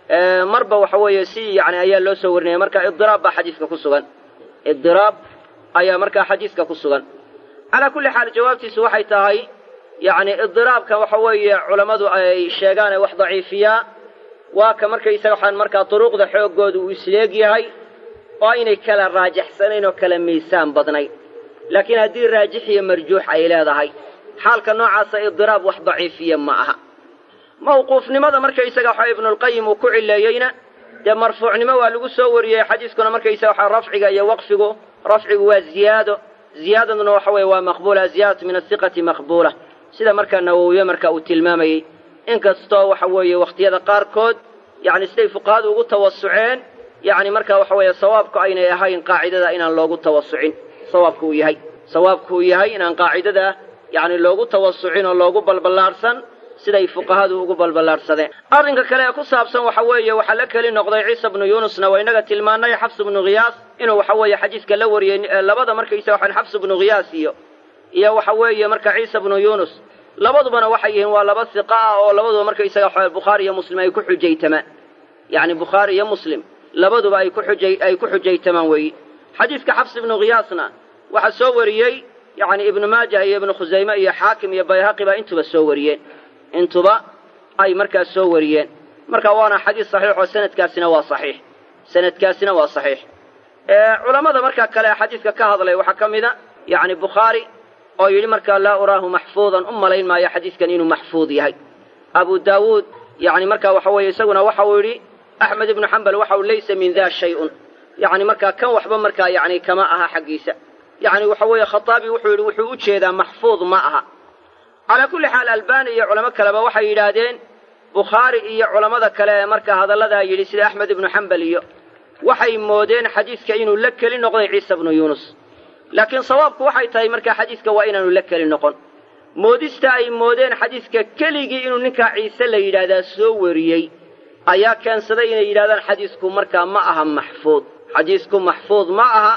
marba waxa weeye si yani ayaa loo soo warinaya marka idiraab baa xadiiska ku sugan idiraab ayaa markaa xadiiska ku sugan calaa kulli xaal jawaabtiisu waxay tahay yacni idiraabka waxa weeye culammadu ay sheegaan ee wax daciifiyaa waa ka markaysaga waxaan markaa duruuqda xooggooda uu isleeg yahay oo aynay kala raajaxsanayn oo kala miisaan badnayn laakiin haddii raajix iyo marjuux ay leedahay xaalka noocaasa idiraab wax daciifiya ma aha mawquufnimada markaysaga waxa ibnulqayim uu ku cileeyeyna dee marfuucnimo waa lagu soo wariyey xadiiskuna markaysaga waxa rafciga iyo waqfigu rafcigu waa ziyaado ziyaadaduna waxa weeye waa maqbuula ziyaadatu min asiqati maqbuula sida markaa nawowiye marka uu tilmaamayey inkastoo waxa weeye wakhtiyada qaarkood yacni siday fuqahadu ugu tawasuceen yacni marka waxa weeye sawaabku aynay ahayn qaacidada inaan loogu tawasucin sawaabku uu yahay sawaabku uu yahay inaan qaacidada yacni loogu tawasucin oo loogu balballaadhsan siday fuqahadu ugu balballaadhsadeen arrinka kale ee ku saabsan waxa weeye waxaa la keli noqday ciisa bnu yuunusna waa inaga tilmaannay xafs bnu khiyaas inuu waxa weeye xadiiska la wariyey labada markaysa waxaan xafs bnu khiyaas iyo iyo waxa weeye marka ciisa bnu yuunus labadubana waxay yihiin waa laba siqa ah oo labaduba markaysaga waxa bukhaari iyo muslim ay ku xujaytamaan yacni bukhaari iyo muslim labaduba ay ku xujay ay ku xujaytamaan weeyi xadiiska xafs ibnu khiyaasna waxaa soo wariyey yacni ibnu maajah iyo ibnu khusayme iyo xaakim iyo bayhaqi baa intuba soo wariyeen intuba ay markaas soo wariyeen marka waana xadiis saxiix oo sanadkaasina waa saxiix sanadkaasina waa saxiix culammada markaa kale ee xadiiska ka hadlay waxaa ka mida yacni bukhaari oo yidhi markaa laa uraahu maxfuudan u malayn maayo xadiiskan inuu maxfuud yahay abu daawuud yacni markaa waxa weeye isaguna waxa uu yidhi axmed ibnu xambal waxa uu laysa min daa shay-un yacni markaa kan waxba markaa yacni kama aha xaggiisa yacni waxa weeye khataabi wuxuu yidhi wuxuu u jeedaa maxfuud ma aha calaa kulli xaal albani iyo culamo kaleba waxay yidhaahdeen bukhaari iyo culammada kale ee markaa hadalladaa yidhi sida axmed ibnu xambal iyo waxay moodeen xadiiska inuu la keli noqday ciisa bnu yuunus laakiin sawaabku waxay tahay markaa xadiiska waa inaanu la keli noqon moodista ay moodeen xadiiska keligii inuu ninkaa ciise la yidhaahdaa soo wariyey ayaa keensaday inay yidhahdaan xadiisku markaa ma aha maxfuud xadiisku maxfuud ma aha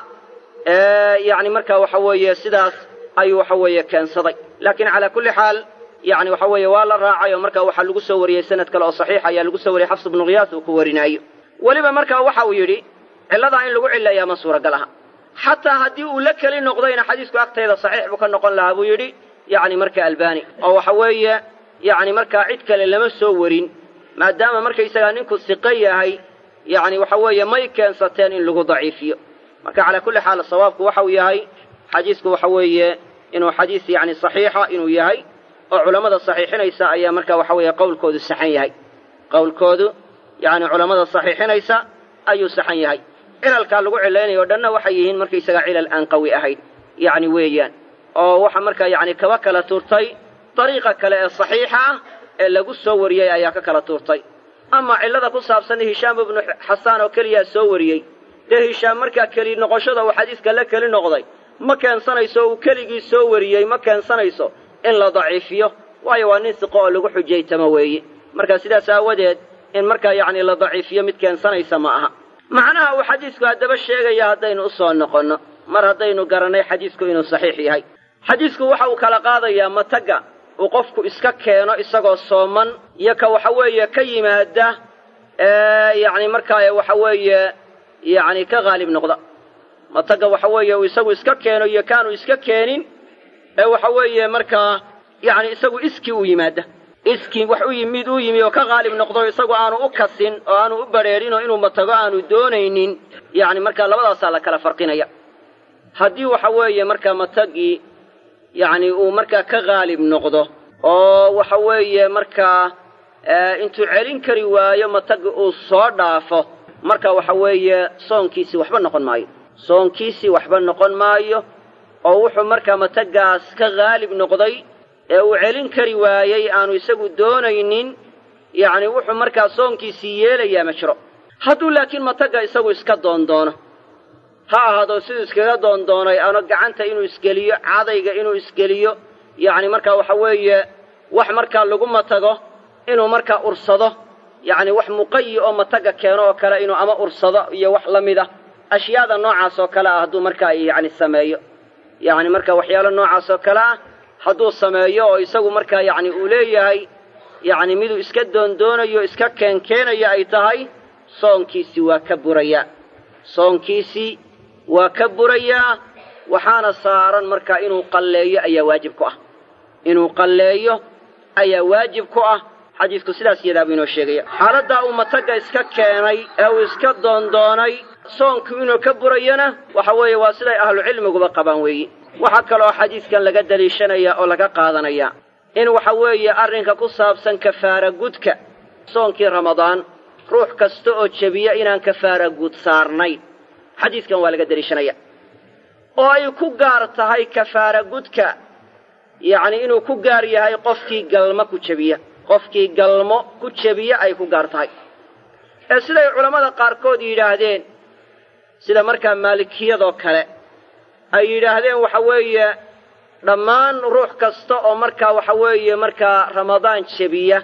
yacni markaa waxa weeye sidaas ayuu waxa weeye keensaday laakiin calaa kulli xaal yacni waxa weeye waa la raacay oo markaa waxaa lagu soo wariyey sanad kale oo saxiix ayaa lagu soo wariyey xafs ibnu khiyaas uu ku warinaayo weliba markaa waxa uu yidhi cilladaa in lagu cillayaa ma suuragal aha xataa haddii uu la keli noqdayna xadiisku agtayda saxiix buu ka noqon lahaa buu yidhi yacni marka albani oo waxa weeye yacni markaa cid kale lama soo warin maadaama markaysagaa ninku siqo yahay yacni waxa weeye may keensateen in lagu daciifiyo marka calaa kulli xaal sawaabku waxa uu yahay xadiisku waxa weeye inuu xadiis yacni saxiixa inuu yahay oo culammada saxiixinaysa ayaa marka waxa weeye qowlkoodu saxan yahay qowlkoodu yacni culammada saxiixinaysa ayuu saxan yahay cilalkaa lagu cilaynayo o dhanna waxay yihiin markaysagaa cilal aan qawi ahayn yacni weeyaan oo waxa markaa yacni kaba kala tuurtay dariiqa kale ee saxiixa ah ee lagu soo wariyey ayaa ka kala tuurtay ama cillada ku saabsan hishaam ibnu xasaan oo keliyaa soo wariyey dee hishaam markaa keli noqoshada uu xadiiska la keli noqday ma keensanayso uu keligii soo wariyey ma keensanayso in la daciifiyo waayo waa nin siqo oo lagu xujaytamo weeye marka sidaas aawadeed in markaa yacni la daciifiyo mid keensanaysa ma aha macnaha uu xadiisku haddaba sheegaya haddaynu u soo noqonno mar haddaynu garannay xadiisku inuu saxiix yahay xadiisku waxa uu kala qaadayaa matagga uu qofku iska keeno isagoo sooman iyo ka waxa weeye ka yimaada yacni markaa waxa weeye yacni ka haalib noqda matagga waxa weeye uu isagu iska keeno iyo kaanu iska keenin ee waxa weeye markaa yacni isagu iskii u yimaada iskii wax u yimid uu yimi oo ka haalib noqdo isagu aanu u kasin oo aanu u badrheerin oo inuu matago aanu doonaynin yacni markaa labadaasaa la kala farqinaya haddii waxa weeye markaa matagii yacni uu markaa ka haalib noqdo oo waxa weeye markaa intuu celin kari waayo matagi uu soo dhaafo marka waxa weeye soonkiisii waxba noqon maayo soonkiisii waxba noqon maayo oo wuxuu markaa matagaas ka haalib noqday ee uu celin kari waayey aanu isagu doonaynin yacni wuxuu markaa soonkiisii yeelayaa ma jiro hadduu laakiin matagga isagu iska doondoono ha ahaado siduu iskaga doondoonay ano gacanta inuu isgeliyo cadayga inuu isgeliyo yacni markaa waxa weeye wax markaa lagu matago inuu markaa ursado yacni wax muqayi oo matagga keeno oo kale inuu ama ursado iyo wax la mid ah ashyaada noocaas oo kale ah hadduu markaa yacni sameeyo yacni marka waxyaalo noocaas oo kale ah hadduu sameeyo oo isagu markaa yacni uu leeyahay yacni miduu iska doondoonayo iska keenkeenayo ay tahay soonkiisii waa ka burayaa soonkiisii waa ka burayaa waxaana saaran markaa inuu qalleeyo ayaa waajib ku ah inuu qalleeyo ayaa waajib ku ah xadiisku sidaas iyadaabuu inoo sheegaya xaaladdaa uu matagga iska keenay ee uu iska doondoonay soonku inuu ka burayana waxa weeye waa siday ahlucilmiguba qabaan weeyi waxaa kaloo xadiiskan laga deliishanaya oo laga qaadanaya in waxa weeye arrinka ku saabsan kafaara gudka soonkii ramadaan ruux kasta oo jebiya inaan kafaara gud saarnayn xadiiskan waa laga deliishanaya oo ay ku gaar tahay kafaara gudka yacni inuu ku gaar yahay qofkii galmo ku jebiya qofkii galmo ku jebiya ay ku gaar tahay ee siday culammada qaarkood yidhaahdeen sida markaa maalikiyadoo kale ay yidhaahdeen waxa weeye dhammaan ruux kasta oo markaa waxa weeye markaa ramadaan jebiya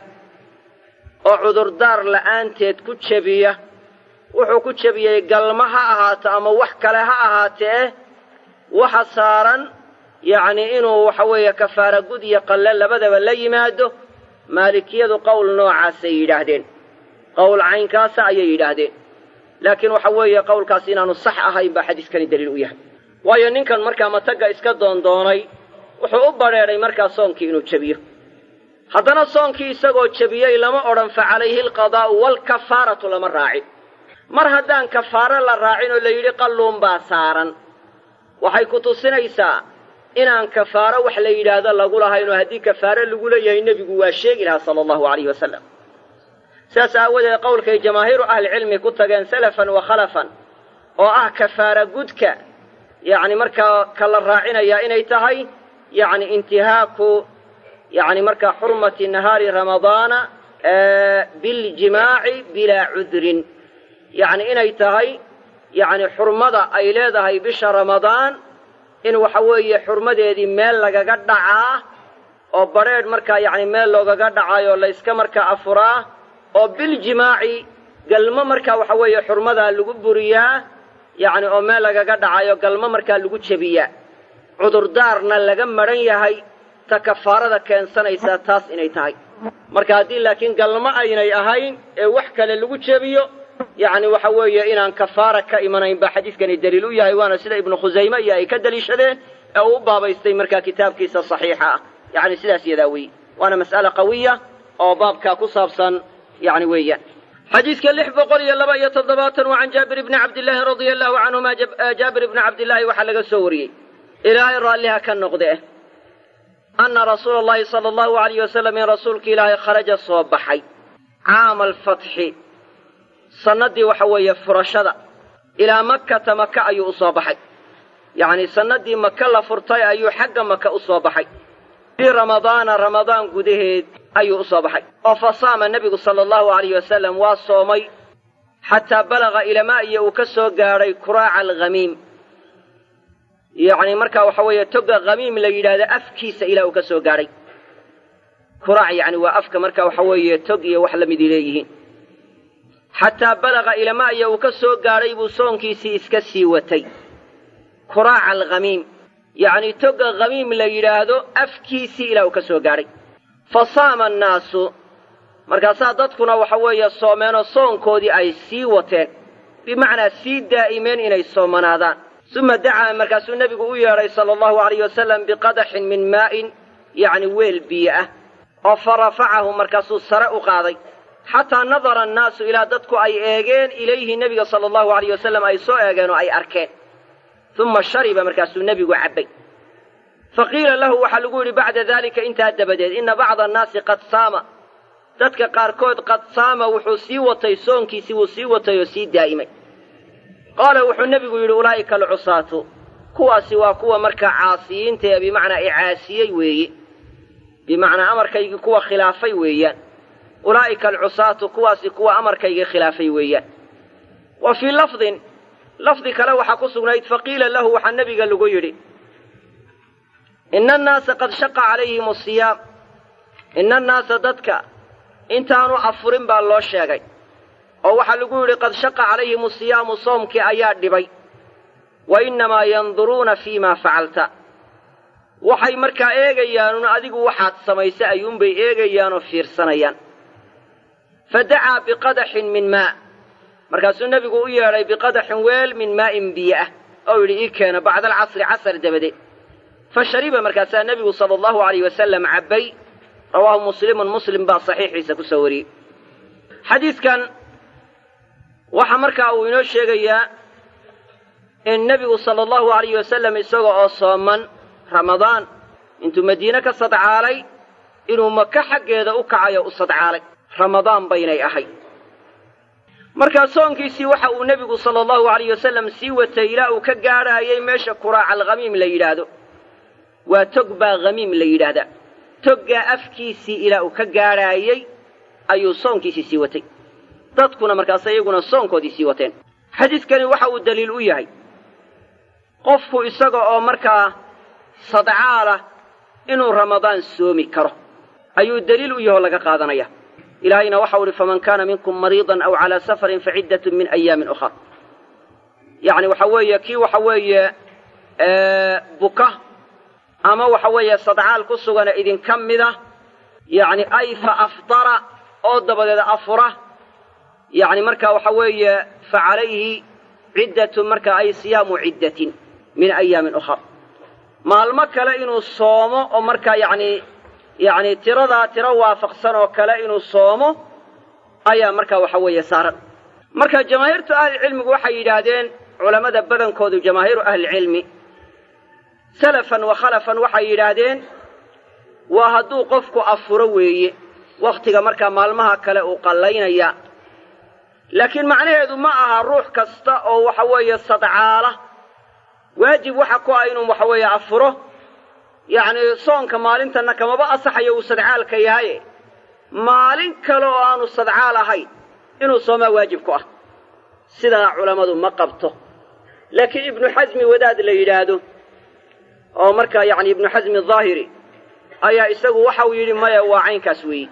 oo cudurdaar la'aanteed ku jebiya wuxuu ku jebiyey galmo ha ahaato ama wax kale ha ahaatee waxa saaran yacni inuu waxa weeye kafaara gud iyo qalle labadaba la yimaado maalikiyadu qowl noocaasay yidhaahdeen qowl caynkaasa ayay yidhaahdeen laakiin waxa weeye qowlkaas inaanu sax ahayn baa xadiiskani daliil u yahay waayo ninkan markaa matagga iska doondoonay wuxuu u badrheedhay markaa soonkii inuu jebiyo haddana soonkii isagoo jebiyey lama odhan fa calayhi alqadaa'u waalkafaaratu lama raacin mar haddaan kafaaro la raacin oo la yidhi qalluun baa saaran waxay ku tusinaysaa inaan kafaaro wax la yidhaahdo lagu lahaynoo haddii kafaaro lagu leeyahay nebigu waa sheegi lahaa sala allahu alayhi wasalam sidaas aawadeed qowlkay jamaahiiru ahlicilmi ku tageen salafan wa khalafan oo ah kafaara gudka yacni markaa ka la raacinayaa inay tahay yacni intihaaku yacni markaa xurmati nahaari ramadaana biljimaaci bilaa cudrin yacni inay tahay yacni xurmada ay leedahay bisha ramadaan in waxa weeye xurmadeedii meel lagaga dhacaa oo badrheedh markaa yacni meel loogaga dhacaayoo layska markaa afuraa oo biljimaaci galmo markaa waxa weeye xurmadaa lagu buriyaa yacni oo meel lagaga dhacayo galmo markaa lagu jebiyaa cudurdaarna laga madhan yahay ta kafaarada keensanaysaa taas inay tahay marka haddii laakiin galmo aynay ahayn ee wax kale lagu jebiyo yacni waxa weeye inaan kafaara ka imanayn baa xadiiskani daliil u yahay waana sida ibnu khusayme iyo ay ka deliishadeen ee uu u baabaystay markaa kitaabkiisa saxiixa ah yacni sidaas yadaa weeye waana mas'ale qawiya oo baabkaa ku saabsan yacni weeyaan xadiiska lix boqol iyo laba iyo toddobaatan waa can jaabir ibni cabdillaahi radia allahu canhuma jaabir ibni cabdillaahi waxaa laga soo wariyey ilaahay raalliha ka noqde anna rasuula allahi sala allahu alayh wasalam in rasuulka ilaahay kharaja soo baxay caama alfatxi sannaddii waxa weeye furashada ilaa makkata maka ayuu u soo baxay yacni sannadii maka la furtay ayuu xagga maka u soo baxay fii ramadaana ramadaan gudaheed ayuu u soo baxay oo fa saama nebigu sala allahu alayh wasalam waa soomay xataa balaga ilamaa iyo uu ka soo gaadhay kuraaca alghamiim yacni markaa waxa weeye toga khamiim la yidhaahdo afkiisa ilaa uu ka soo gaadhay kuraac yacni waa afka marka waxa weeye tog iyo wax la midi leeyihiin xataa balaga ilamaa iyo uu ka soo gaadhay buu soonkiisii iska sii watay kuraaca alkhamiim yacni toga khamiim la yidhaahdo afkiisii ilaa uu ka soo gaadhay fa saama annaasu markaasaa dadkuna waxa weeye soomeenoo soonkoodii ay sii wateen bimacnaa sii daa'imeen inay soomanaadaan suma dacaa markaasuu nebigu u yeedhay sala allahu alayh wasalam biqadaxin min maa'in yacni weel biyo ah oo fa rafacahu markaasuu sare u qaaday xataa nadara annaasu ilaa dadku ay eegeen ilayhi nebiga sala allahu alayh wasalam ay soo eegeen oo ay arkeen uma shariba markaasuu nebigu cabbay fa qiila lahu waxaa lagu yidhi bacda daalika intaa dabadeed inna bacda annaasi qad saama dadka qaarkood qad saama wuxuu sii watay soonkiisii wuu sii watay oo sii daa'imay qaala wuxuu nebigu yidhi ulaa'ika alcusaatu kuwaasi waa kuwa markaa caasiyiinta ee bimacnaa icaasiyey weeye bimacnaa amarkaygii kuwa khilaafay weeyaan ulaa'ika alcusaatu kuwaasi kuwa amarkaygii khilaafay weeyaan wa fii lafdin lafdi kale waxaa ku sugnayd faqiila lahu waxaa nebiga lagu yidhi ina annaasa qad shaqa calayhim asiyaam ina annaasa dadka intaanu afurin baa loo sheegay oo waxaa lagu yidhi qad shaqa calayhim asiyaamu soomkii ayaa dhibay wa innamaa yanduruuna fii maa facalta waxay markaa eegayaanuun adigu waxaad samaysay ayuunbay eegayaanoo fiirsanayaan fa dacaa biqadaxin min maa markaasuu nebigu u yeedhay biqadaxin weel min maa'in biyo ah oo yidhi ii keena bacda alcasri casar dabadeed fa shariba markaasaa nebigu sala allahu alayh wasalam cabbay rawaahu muslimun muslim baa saxiixiisa ku soo wariyey xadiidkan waxaa markaa uu inoo sheegayaa in nebigu sala allahu alayh wasalam isaga oo sooman ramadaan intuu madiine ka sadcaalay inuu maka xaggeeda u kacayo u sadcaalay ramadaan baynay ahay markaa soonkiisii waxa uu nebigu sala allahu alayh wasalam sii watay ilaa uu ka gaadhaayay meesha kuraaca alkhamiim la yidhaahdo waa tog baa khamiim la yidhaahdaa toggaa afkiisii ilaa uu ka gaadhaayey ayuu soonkiisii sii watay dadkuna markaas iyaguna soonkoodii sii wateen xadiidkani waxa uu daliil u yahay qofku isaga oo markaa sadcaalah inuu ramadaan soomi karo ayuu daliil u yahoo laga qaadanaya ilaahayna waxau uhi faman kaana minkum mariidan aw calaa safarin faciddatun min ayaamin ukhar yacni waxa weeye kii waxa weeye buka ama waxa weeye sadcaal ku sugana idinka mida yacni ay fa aftara oo dabadeed afura yacni marka waxa weeye fa calayhi ciddatun marka ay siyaamu ciddatin min ayaamin ukhar maalmo kale inuu soomo oo markaa yacni yacni tiradaa tiro waafaqsan oo kale inuu soomo ayaa markaa waxa weeye saaran marka jamaahiirtu ahlicilmigu waxay yidhaahdeen culammada badankoodu jamaahiiru ahlicilmi salafan wa khalafan waxay yidhaahdeen waa hadduu qofku afuro weeye wakhtiga markaa maalmaha kale uu qallaynaya laakiin macnaheedu ma aha ruux kasta oo waxa weeye sadcaala waajib waxa ku ah inuu waxa weeye afuro yacni soonka maalintanna kamaba asaxayo uu sadcaalka yahaye maalin kale oo aanu sadcaal ahayn inuu soomaa waajib ku ah sidaa culammadu ma qabto laakiin ibnu xasmi wadaad la yidhaahdo oo markaa yacni ibnu xasmi daahiri ayaa isagu waxau yidhi maya waa caynkaas weeye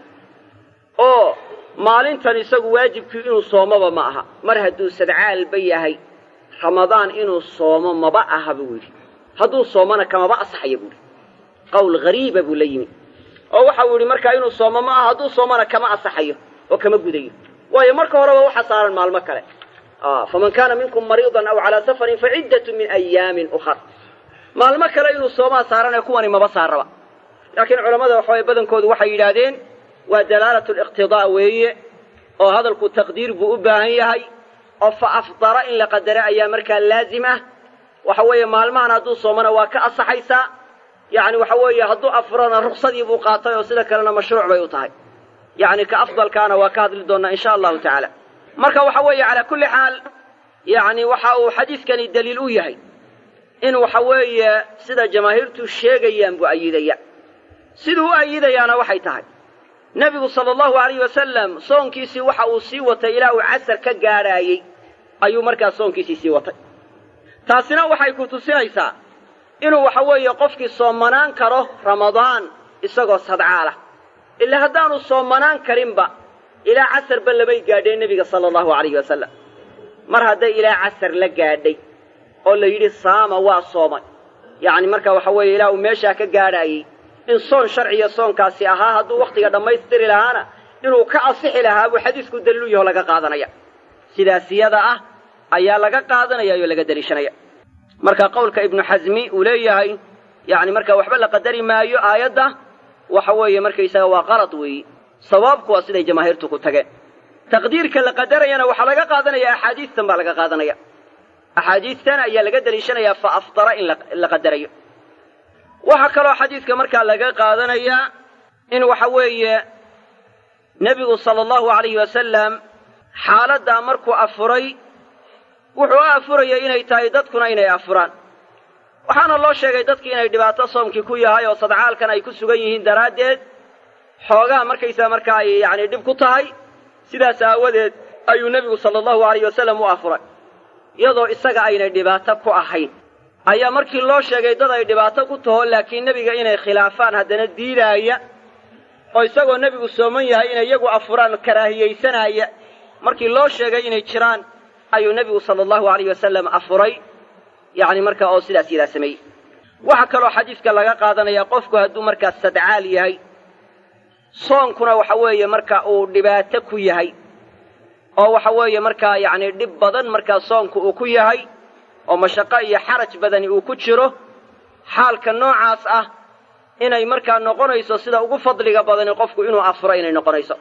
oo maalintan isagu waajibkii inuu soomaba ma aha mar hadduu sadcaalba yahay ramadaan inuu soomo maba aha buu yidhi hadduu soomona kamaba asaxaya buu yidhi qowl hariiba buu la yimi oo waxau yidhi markaa inuu soomo ma aha hadduu soomona kama asaxayo oo kama gudayo waayo marka horeba waxa saaran maalmo kale faman kaana minkum mariidan aw calaa safarin faciddatu min ayaamin ukhar maalmo kale inuu soomaa saaranee kuwani maba saaraba laakiin culammada waxaway badankoodu waxay yidhaahdeen waa dalaalatu liqtidaa weeye oo hadalku taqdiir buu u baahan yahay oo fa afdara in la qadaro ayaa markaa laazim ah waxa weeye maalmahan hadduu soomona waa ka asaxaysaa yacni waxa weeye hadduu afurana ruksadii buu qaatay oo sida kalena mashruuc bay u tahay yacni ka afdalkaana waa ka hadli doonnaa insha allahu tacaala marka waxa weeye calaa kulli xaal yacni waxa uu xadiidkani daliil u yahay in waxa weeye sida jamaahiirtu sheegayaan buu ayidaya siduu u ayidayaana waxay tahay nebigu sala allahu alayh wasalam soonkiisii waxa uu sii watay ilaa uu casar ka gaadhaayey ayuu markaa soonkiisii sii watay taasina waxay ku tusinaysaa inuu waxa weeye qofkii soomanaan karo ramadaan isagoo sadcaalah ilaa haddaanu soomanaan karinba ilaa casarba labay gaadheen nebiga sala allahu alayhi wasalam mar hadday ilaa casar la gaadhay oo la yidhi saama waa soomay yacni marka waxa weeye ilaa uu meeshaa ka gaadhaayey in soon sharciya soonkaasi ahaa hadduu wakhtiga dhammaystiri lahaana inuu ka asixi lahaa buu xadiisku daliilu yaho laga qaadanaya sidaas yada ah ayaa laga qaadanaya oo laga deliishanaya marka qowlka ibnu xasmi uu leeyahay yacni marka waxba la qadari maayo aayadda waxa weeye markaysaga waa qalad weeyi sawaabku waa siday jamaahiirtu ku tageen taqdiirka la qadarayana waxaa laga qaadanaya axaadiistan baa laga qaadanaya axaadiistan ayaa laga deliishanayaa fa aftara in la qadarayo waxaa kaloo xadiidka markaa laga qaadanayaa in waxa weeye nebigu sala allahu alayhi wasalam xaaladdaa markuu afuray wuxuu u afurayay inay tahay dadkuna inay afuraan waxaana loo sheegay dadkii inay dhibaato soomkii ku yahay oo sadcaalkan ay ku sugan yihiin daraaddeed xoogaa markaysaa markaa ay yacni dhib ku tahay sidaas aawadeed ayuu nebigu sala allahu alayh wasalam u afuray iyadoo isaga aynay dhibaato ku ahayn ayaa markii loo sheegay dad ay dhibaato ku taho laakiin nebiga inay khilaafaan haddana diidaaya oo isagoo nebigu sooman yahay inay iyagu afuraan karaahiyaysanaya markii loo sheegay inay jiraan ayuu nebigu sala allahu alayh wasalam afuray yacni markaa oo sidaas yadaa sameeyey waxaa kaloo xadiidka laga qaadanaya qofku hadduu markaa sadcaal yahay soonkuna waxa weeye marka uu dhibaato ku yahay oo waxa weeye markaa yacni dhib badan markaa soonku uu ku yahay oo mashaqo iyo xaraj badani uu ku jiro xaalka noocaas ah inay markaa noqonayso sida ugu fadliga badani qofku inuu afuro inay noqonayso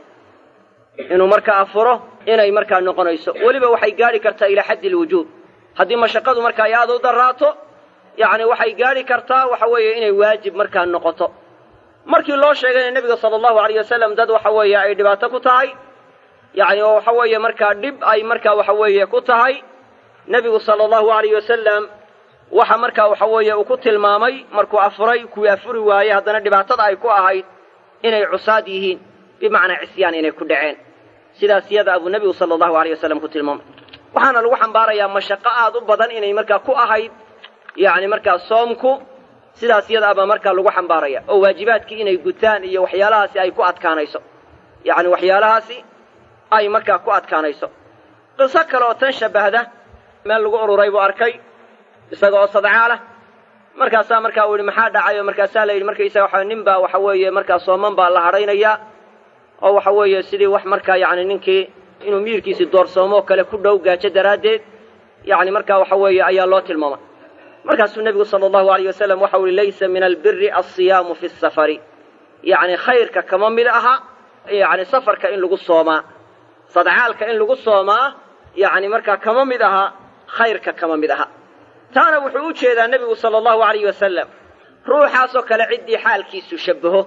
inuu markaa afuro inay markaa noqonayso weliba waxay gaadhi kartaa ilaa xaddi alwujuub haddii mashaqadu markaa ay aada u darraato yacni waxay gaadhi kartaa waxa weeye inay waajib markaa noqoto markii loo sheegayna nebiga sala allahu alayh wasalam dad waxa weeye ay dhibaato ku tahay yacni oo waxa weeye markaa dhib ay markaa waxa weeye ku tahay nebigu sala allahu alayh wasalam waxa markaa waxa weeye uu ku tilmaamay markuu afuray kuwii afuri waayey haddana dhibaatada ay ku ahayd inay cusaad yihiin bimacnaa cisyaan inay ku dhaceen sidaas yada abuu nebigu sala allahu alayh wasalam ku tilmaamay waxaana lagu xambaarayaa mashaqo aad u badan inay markaa ku ahayd yacni markaa soomku sidaas yada abaa markaa lagu xambaaraya oo waajibaadkii inay gutaan iyo waxyaalahaasi ay ku adkaanayso yacni waxyaalahaasi ay markaa ku adkaanayso qiso kale oo tan shabbahda meel lagu ururay buu arkay isaga oo sadcaalah markaasaa markaa uu yidhi maxaa dhacay oo markaasaa la yidhi markaysaga waxa nin baa waxa weeye markaa sooman baa la hadhaynayaa oo waxa weeye sidii wax markaa yacni ninkii inuu miyirkiisii doorsoomoo kale ku dhow gaajo daraaddeed yacni markaa waxa weeye ayaa loo tilmaamay markaasuu nebigu sala allahu alayh wasalam waxau yihi laysa min albiri alsiyaamu fi safari yacni khayrka kama mid aha yacni safarka in lagu soomaa sadcaalka in lagu soomaa yacni markaa kama mid aha khayrka kama mid aha taana wuxuu u jeedaa nebigu sala allahu alayh wasalam ruuxaasoo kale ciddii xaalkiisu shabbaho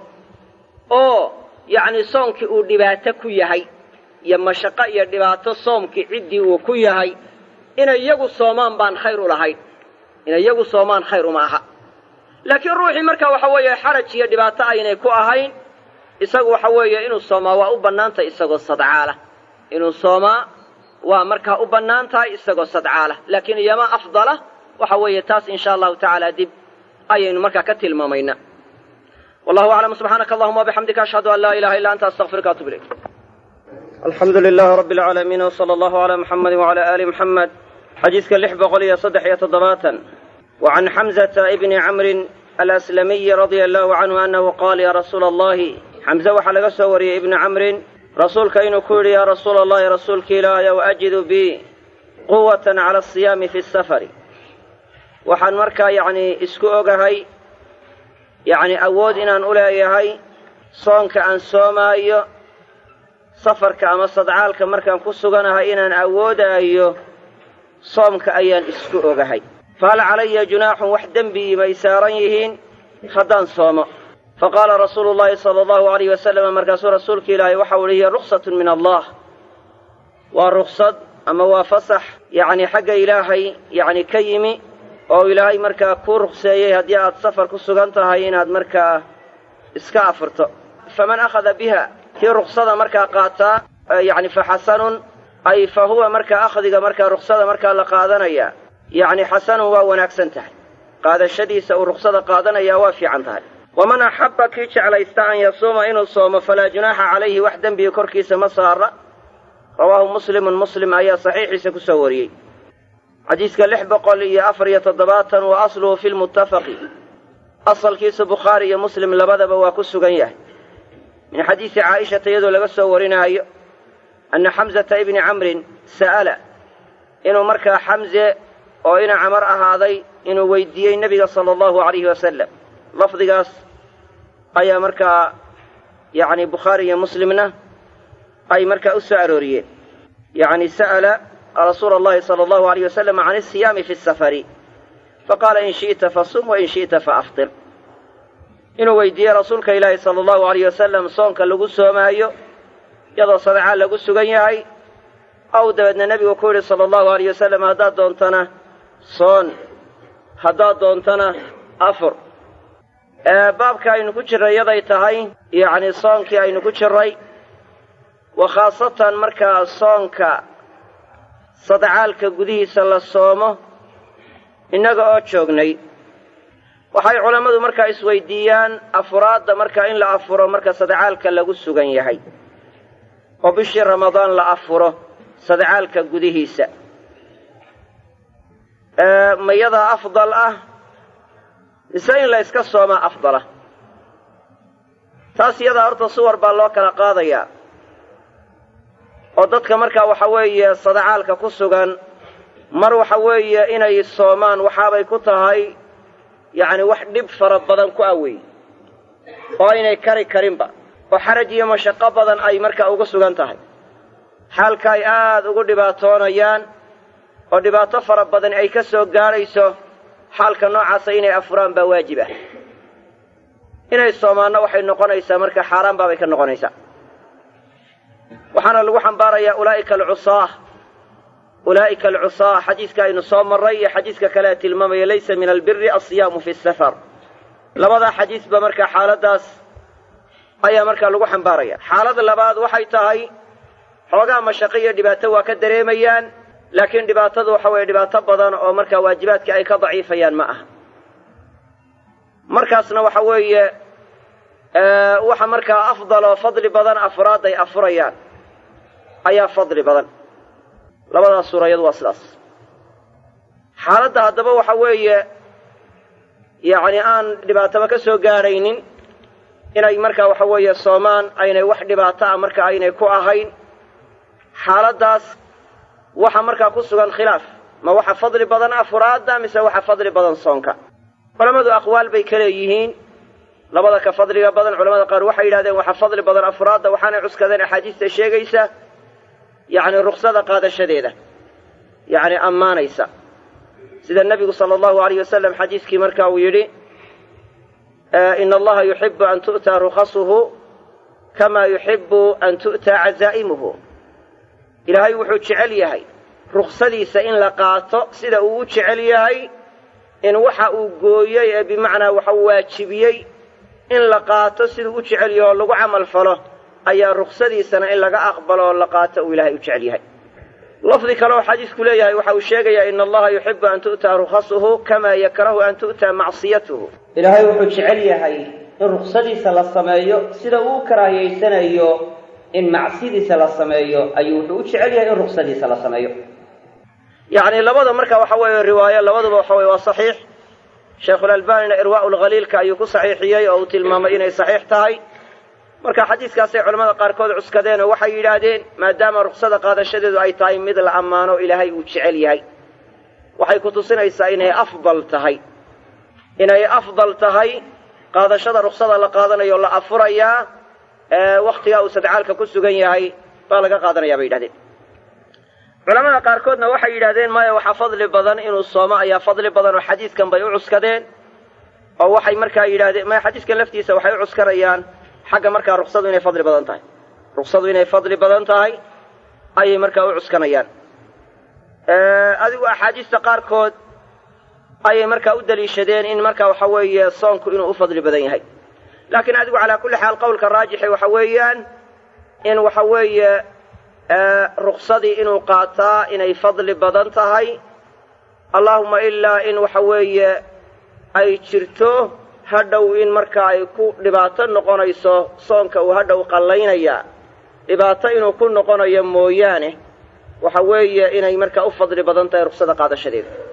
oo yacni soonkii uu dhibaato ku yahay iyo mashaqo iyo dhibaato soomkii ciddii uu ku yahay inay iyagu soomaan baan khayr u lahayn inay iyagu soomaan khayr uma aha laakiin ruuxii marka waxa weeye xaraj iyo dhibaato aynay ku ahayn isagu waxa weeye inuu soomaa waa u bannaantahay isagoo sadcaalah inuu soomaa waa markaa u bannaan tahay isagoo sadcaalah laakiin iyama afdala waxa weeye taas insha allahu tacaala dib ayaynu markaa ka tilmaamaynaa wallahu aclam subxaanaka allahuma wabixamdika ashhadu an laa ilaha illa anta astaqfiruka atub ilayk alxamdu lilahi rabbi alcaalamiin wsala allahu calaa muxamedi wacala aali muxamed xadiidka lix boqol iyo saddex iyo toddobaatan wa can xamzata ibni camrin alaslamiyi radia allahu canhu annahu qaala yaa rasuula allahi xamse waxaa laga soo wariyey ibni camrin rasuulka inuu ku yidhi yaa rasuula allahi rasuulki ilaahayow ajidu bi quwatan cala asiyaami fi safari waxaan markaa yacni isku ogahay yacni awood inaan u leeyahay soonka aan soomaayo safarka ama sadcaalka markaan ku suganahay inaan awoodaayo soomka ayaan isku ogahay fahal calaya junaaxun wax dembi may saaran yihiin haddaan soomo faqaala rasuulu llaahi sala allahu alayh wasalama markaasuu rasuulka ilaahay waxau ihi hiya ruksatun min allah waa ruksad ama waa fasax yacni xagga ilaahay yacni ka yimi oo ilaahay markaa kuu ruqseeyey haddii aad safar ku sugan tahay inaad markaa iska afurto faman akhada biha kii ruksada markaa qaataa yacni fa xasanun ay fa huwa markaa akhdiga markaa ruksada markaa la qaadanaya yacni xasanun waa wanaagsan tahay qaadashadiisa uu ruksada qaadanayaa waa fiican tahay waman axabba kii jeclaysta an yasuuma inuu soomo falaa junaaxa calayhi wax dembiga korkiisa ma saara rawaahu muslimun muslim ayaa saxiixiisa ku soo wariyey xadiiska lix boqol iyo afar iyo toddobaatan wa asluhu fi lmuttafaqi asalkiisu bukhaari iyo muslim labadaba waa ku sugan yahay min xadiisi caa'ishata iyadoo laga soo warinaayo anna xamsata ibni camrin sa'ala inuu markaa xamse oo ina camar ahaaday inuu weydiiyey nebiga sala allahu alayhi wasalam lafdigaas ayaa markaa yacni bukhaari iyo muslimna ay markaa u soo arooriyeen yacni sa'ala rasuula allahi sala allahu alayh wasalam can isiyaami fi safari faqaala in shi'ta fasum wa in shi'ta faaftir inuu weydiiyey rasuulka ilaahi sala allahu alayh wasalam soonka lagu soomaayo iyadoo sadacaa lagu sugan yahay ow dabeedna nebigu ku yidhi sala allahu alayh wasalam haddaad doontana soon haddaad doontana afur baabka aynu ku jirray yaday tahay yacni soonkii aynu ku jirray wa khaasatan markaa soonka sadacaalka gudihiisa la soomo innaga oo joognay waxay culammadu markaa isweydiiyaan afuraadda markaa in la afuro marka sadacaalka lagu sugan yahay oo bishii ramadaan la afuro sadacaalka gudihiisa mayadaa afdal ah mise in la yska soomaa afdala taas iyadaa horta suwar baa loo kala qaadayaa oo dadka markaa waxa weeye sadacaalka ku sugan mar waxa weeye inay soomaan waxaabay ku tahay yacni wax dhib fara badan ku awey oo aynay kari karinba oo xaraj iyo mashaqo badan ay markaa ugu sugan tahay xaalka ay aad ugu dhibaatoonayaan oo dhibaato fara badan ay ka soo gaadhayso xaalka noocaasa inay afuraan baa waajib ah inay soomaanno waxay noqonaysaa marka xaaraan baabay ka noqonaysaa waxaana lagu xambaarayaa ulaa'ika alcusaah ulaa'ika alcusaah xadiiska aynu soo marray iyo xadiiska kale ee tilmaamaya laysa min albiri alsiyaamu fi safar labadaa xadiisba markaa xaaladdaas ayaa markaa lagu xambaaraya xaalada labaad waxay tahay xoogaa mashaqo iyo dhibaato waa ka dareemayaan laakiin dhibaatadu waxa weeye dhibaato badan oo markaa waajibaadkii ay ka daciifayaan ma aha markaasna waxa weeye waxa markaa afdal oo fadli badan afraad ay afurayaan ayaa fadli badan labadaas suurayadu waa sidaas xaaladda haddaba waxa weeye yacni aan dhibaataba ka soo gaadhaynin inay markaa waxa weeye soomaan aynay wax dhibaato ah marka aynay ku ahayn xaaladdaas waxa markaa ku sugan khilaaf ma waxa fadli badan afuraadda mise waxa fadli badan soonka culammadu aqwaal bay ka leeyihiin labada ka fadliga badan culamada qaar waxay yidhahdeen waxa fadli badan afuraadda waxaanay cuskadeen axaadiista sheegaysa yacni ruksada qaadashadeeda yacni ammaanaysa sida nebigu sala allahu alayh wasalam xadiiskii marka uu yidhi ina allaha yuxibu an tu'taa rukhasuhu kama yuxibu an tu'taa cazaa'imuhu ilaahay wuxuu jecel yahay ruksadiisa in la qaato sida uu u jecel yahay in waxa uu gooyey ee bimacnaa waxa waajibiyey in la qaato siduu u jecel yahay oo lagu camal falo ayaa ruksadiisana in laga aqbalo oo la qaato uu ilaahay u jecel yahay lafdi kale oo xadiisku leeyahay waxa uu sheegayaa ina allaha yuxibu an tu'taa rukhasuhu kamaa yakrahu an tu'taa macsiyatuhu ilaahay wuxuu jecel yahay in ruksadiisa la sameeyo sida uu u karaahiyaysanayo in macsidiisa la sameeyo ayuu wuxuu u jecel yahay in ruksadiisa la sameeyo yacni labada marka waxa weeye riwaayo labaduba waxa weye waa saxiix sheikhulalbanina irwaa'u lkhaliilka ayuu ku saxiixiyey oo uu tilmaamay inay saxiix tahay marka xadiiskaasay culamada qaarkood cuskadeen oo waxay yidhaahdeen maadaama ruksada qaadashadeedu ay tahay mid la ammaano ilaahay uu jecel yahay waxay ku tusinaysaa inay afdal tahay inay afdal tahay qaadashada ruksada la qaadanayo la afurayaa wakhtigaa uu sadcaalka ku sugan yahay baa laga qaadanaya bay yidhahdeen culamada qaarkoodna waxay yidhahdeen maya waxaa fadli badan inuu soomo ayaa fadli badan oo xadiiskan bay u cuskadeen oo waxay markaa yidhahdeen maya xadiiskan laftiisa waxay u cuskanayaan xagga markaa ruksadu inay fadli badan tahay ruksadu inay fadli badan tahay ayay markaa u cuskanayaan adigu axaadiista qaarkood ayay markaa u deliishadeen in marka waxa weeye soonku inuu u fadli badan yahay laakiin adigu calaa kulli xaal qowlka raajixi waxa weeyaan in waxa weeye ruksadii inuu qaataa inay fadli badan tahay allaahuma ilaa in waxa weeye ay jirto hadhow in marka ay ku dhibaato noqonayso soonka uu hadhow qallaynaya dhibaato inuu ku noqonayo mooyaane waxa weeye inay markaa u fadli badan tahay ruksada qaadashadeeda